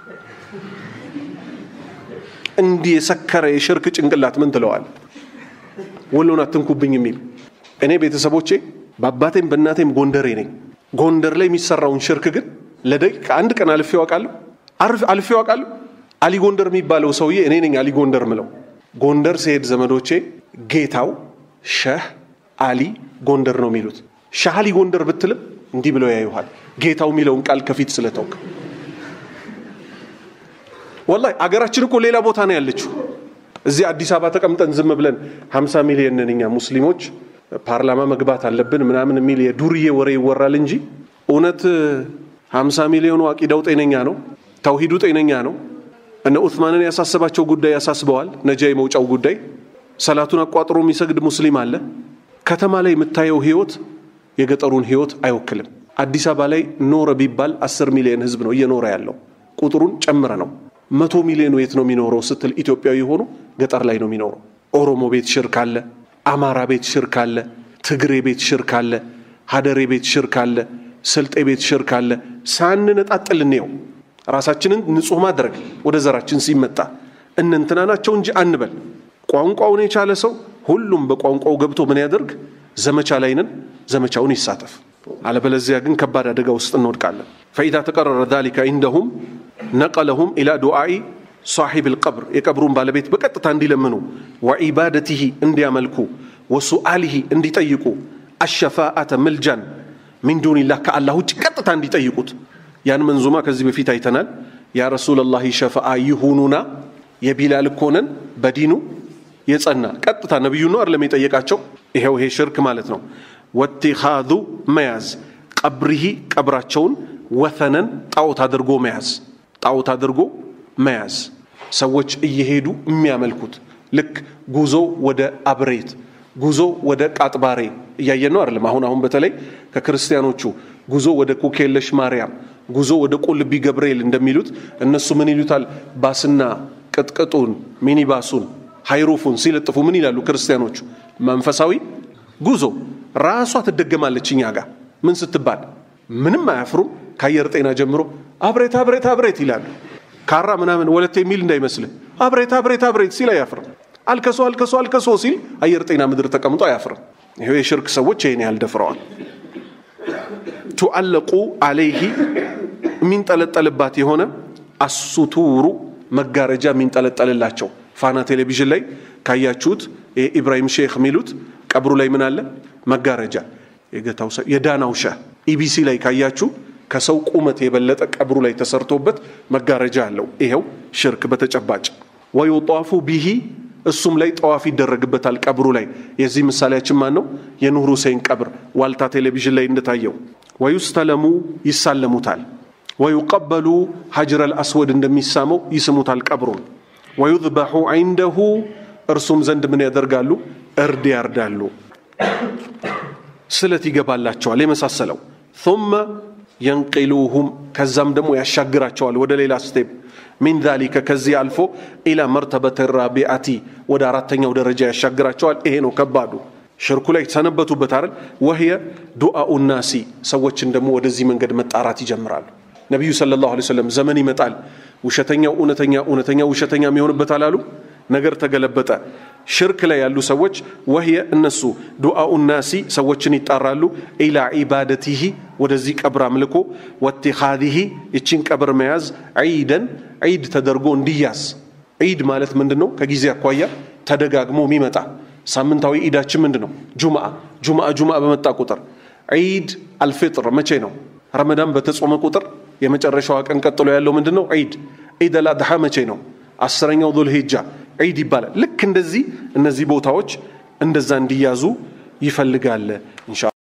እንዲህ የሰከረ የሽርክ ጭንቅላት ምን ትለዋል? ወሎን አትንኩብኝ የሚል እኔ ቤተሰቦቼ በአባቴም በእናቴም ጎንደሬ ነኝ። ጎንደር ላይ የሚሰራውን ሽርክ ግን ለደቂቃ አንድ ቀን አልፌው አውቃለሁ አልፌው አውቃለሁ። አሊ ጎንደር የሚባለው ሰውዬ እኔ ነኝ አሊ ጎንደር ምለው። ጎንደር ሲሄድ ዘመዶቼ ጌታው ሸህ አሊ ጎንደር ነው የሚሉት። ሻህ አሊ ጎንደር ብትልም እንዲህ ብለው ያዩሃል። ጌታው የሚለውን ቃል ከፊት ስለተውክ ወላሂ አገራችን እኮ ሌላ ቦታ ነው ያለችው። እዚህ አዲስ አበባ ተቀምጠን ዝም ብለን 50 ሚሊዮን ነን እኛ ሙስሊሞች ፓርላማ መግባት አለብን ምናምን የሚል የዱርዬ ወሬ ይወራል እንጂ እውነት 50 ሚሊዮኑ አቂዳው ጤነኛ ነው? ተውሂዱ ጤነኛ ነው? እነ ኡትማንን ያሳሰባቸው ጉዳይ ያሳስበዋል። ነጃ የመውጫው ጉዳይ ሰላቱን አቋጥሮ የሚሰግድ ሙስሊም አለ። ከተማ ላይ የምታየው ህይወት የገጠሩን ህይወት አይወክልም። አዲስ አበባ ላይ ኖረ ቢባል 10 ሚሊዮን ህዝብ ነው እየኖረ ያለው። ቁጥሩን ጨምረ ነው መቶ ሚሊዮኑ የት ነው የሚኖረው ስትል ኢትዮጵያዊ ሆኖ ገጠር ላይ ነው የሚኖረው። ኦሮሞ ቤት ሽርክ አለ፣ አማራ ቤት ሽርክ አለ፣ ትግሬ ቤት ሽርክ አለ፣ ሀደሬ ቤት ሽርክ አለ፣ ስልጤ ቤት ሽርክ አለ። ሳንነጣጥል እንየው። ራሳችንን ንጹህ ማድረግ ወደ ዘራችን ሲመጣ እነንትና ናቸው እንጂ አንበል። ቋንቋውን የቻለ ሰው ሁሉም በቋንቋው ገብቶ ምን ያደርግ? ዘመቻ ላይ ነን፣ ዘመቻውን ይሳተፍ። አለበለዚያ ግን ከባድ አደጋ ውስጥ እንወድቃለን። ፈኢዛ ተቀረረ ዛሊከ ኢንደሁም ነቀለሁም ኢላ ዱዓኢ ሳሒብ ልቀብር የቀብሩን ባለቤት በቀጥታ እንዲለምኑ ወዒባደትህ እንዲያመልኩ ወሱአሊህ እንዲጠይቁ አሸፋአተ ምልጃን ሚን ዱንላህ ከአላህ ውጭ ቀጥታ እንዲጠይቁት ያን መንዙማ ከዚህ በፊት አይተናል። ያ ረሱለላህ ሸፈአ ይሁኑና የቢላል እኮ ነን በዲኑ የጸና ቀጥታ ነቢዩ ነው አይደለም የጠየቃቸው። ይሄው ይሄ ሽርክ ማለት ነው። ወቲኻዙ መያዝ ቀብሪሂ ቀብራቸውን ወተነን ጣዖት አድርጎ መያዝ ጣዖት አድርጎ መያዝ ሰዎች እየሄዱ የሚያመልኩት ልክ ጉዞ ወደ አብሬት ጉዞ ወደ ቃጥባሬ እያየን ነው አይደለም። አሁን አሁን በተለይ ከክርስቲያኖቹ ጉዞ ወደ ኩኬለሽ ማርያም፣ ጉዞ ወደ ቁልቢ ገብርኤል እንደሚሉት እነሱ ምን ይሉታል? ባስና ቅጥቅጡን ሚኒባሱን ሃይሩፉን ሲለጥፉ ምን ይላሉ ክርስቲያኖቹ? መንፈሳዊ ጉዞ ራሷ ትደገማለች እኛ ጋር ምን ስትባል ምንም አያፍሩም። ከአየር ጤና ጀምሮ አብሬት አብሬት አብሬት ይላሉ። ካራ ምናምን ወለቴ የሚል እንዳይመስልህ አብሬት አብሬት አብሬት ሲል አያፍርም። አልከሶ አልከሶ አልከሶ ሲል አየር ጤና ምድር ተቀምጦ አያፍርም። ይሄ የሽርክ ሰዎች ይህን ያህል ደፍረዋል። ቱአለቁ አለይሂ የሚንጠለጠልባት የሆነ አሱቱሩ መጋረጃ የሚንጠለጠልላቸው ፋና ቴሌቪዥን ላይ ካያችሁት ኢብራሂም ሼክ የሚሉት ቀብሩ ላይ ምን አለ? መጋረጃ የገታው የዳናው ሻህ ኢቢሲ ላይ ካያችሁ ከሰው ቁመት የበለጠ ቀብሩ ላይ ተሰርቶበት መጋረጃ አለው። ይኸው ሽርክ በተጨባጭ ወዩጣፉ ቢሂ እሱም ላይ ጠዋፍ ይደረግበታል ቀብሩ ላይ። የዚህ ምሳሌያችን ማን ነው? የኑር ሁሴን ቀብር ዋልታ ቴሌቪዥን ላይ እንደታየው። ወዩስተለሙ ይሳለሙታል። ወዩቀበሉ ሀጅረል አስወድ እንደሚሳመው ይስሙታል ቀብሩን። ወዩዝበሑ ዐይንደሁ እርሱም ዘንድ ምን ያደርጋሉ? እርድ ያርዳሉ። ስለት ይገባላቸዋል የመሳሰለው ثم የንቂሉሁም ከዛም ደግሞ ያሻግራቸዋል ወደ ሌላ ስቴፕ ሚን ዛሊከ ከዚህ አልፎ ኢላ መርተበት ራቢአቲ ወደ አራተኛው ደረጃ ያሻግራቸዋል። ይሄ ነው ከባዱ። ሽርኩ ላይ ሰነበቱበት አይደል? ወህየ ዱአኡ ናሲ ሰዎችን ደግሞ ወደዚህ መንገድ መጣራት ይጀምራሉ። ነቢዩ ሰለላሁ ዐለይሂ ወሰለም ዘመን ይመጣል ውሸተኛው እውነተኛ እውነተኛ ውሸተኛ የሚሆንበታል አሉ። ነገር ተገለበጠ። ሽርክ ላይ ያሉ ሰዎች ወህየ እነሱ ዱዓኡ ናሲ ሰዎችን ይጣራሉ ኢላ ዒባደቲሂ ወደዚህ ቀብር አምልኮ ወቲኻዚሂ ይቺን ቀብር መያዝ ዒደን ዒድ ተደርጎ እንዲያዝ ዒድ ማለት ምንድን ነው? ከጊዜ አኳያ ተደጋግሞ የሚመጣ ሳምንታዊ ዒዳችን ምንድን ነው? ጁምዓ ጁምዓ ጁምዓ በመጣ ቁጥር ዒድ አልፊጥር መቼ ነው? ረመዳን በተጾመ ቁጥር የመጨረሻዋ ቀን ቀጥሎ ያለው ምንድን ነው? ዒድ ዒድ አልአድሓ መቼ ነው? አስረኛው ዙል ሂጃ ዒድ ይባላል። ልክ እንደዚህ እነዚህ ቦታዎች እንደዛ እንዲያዙ ይፈልጋል ኢንሻ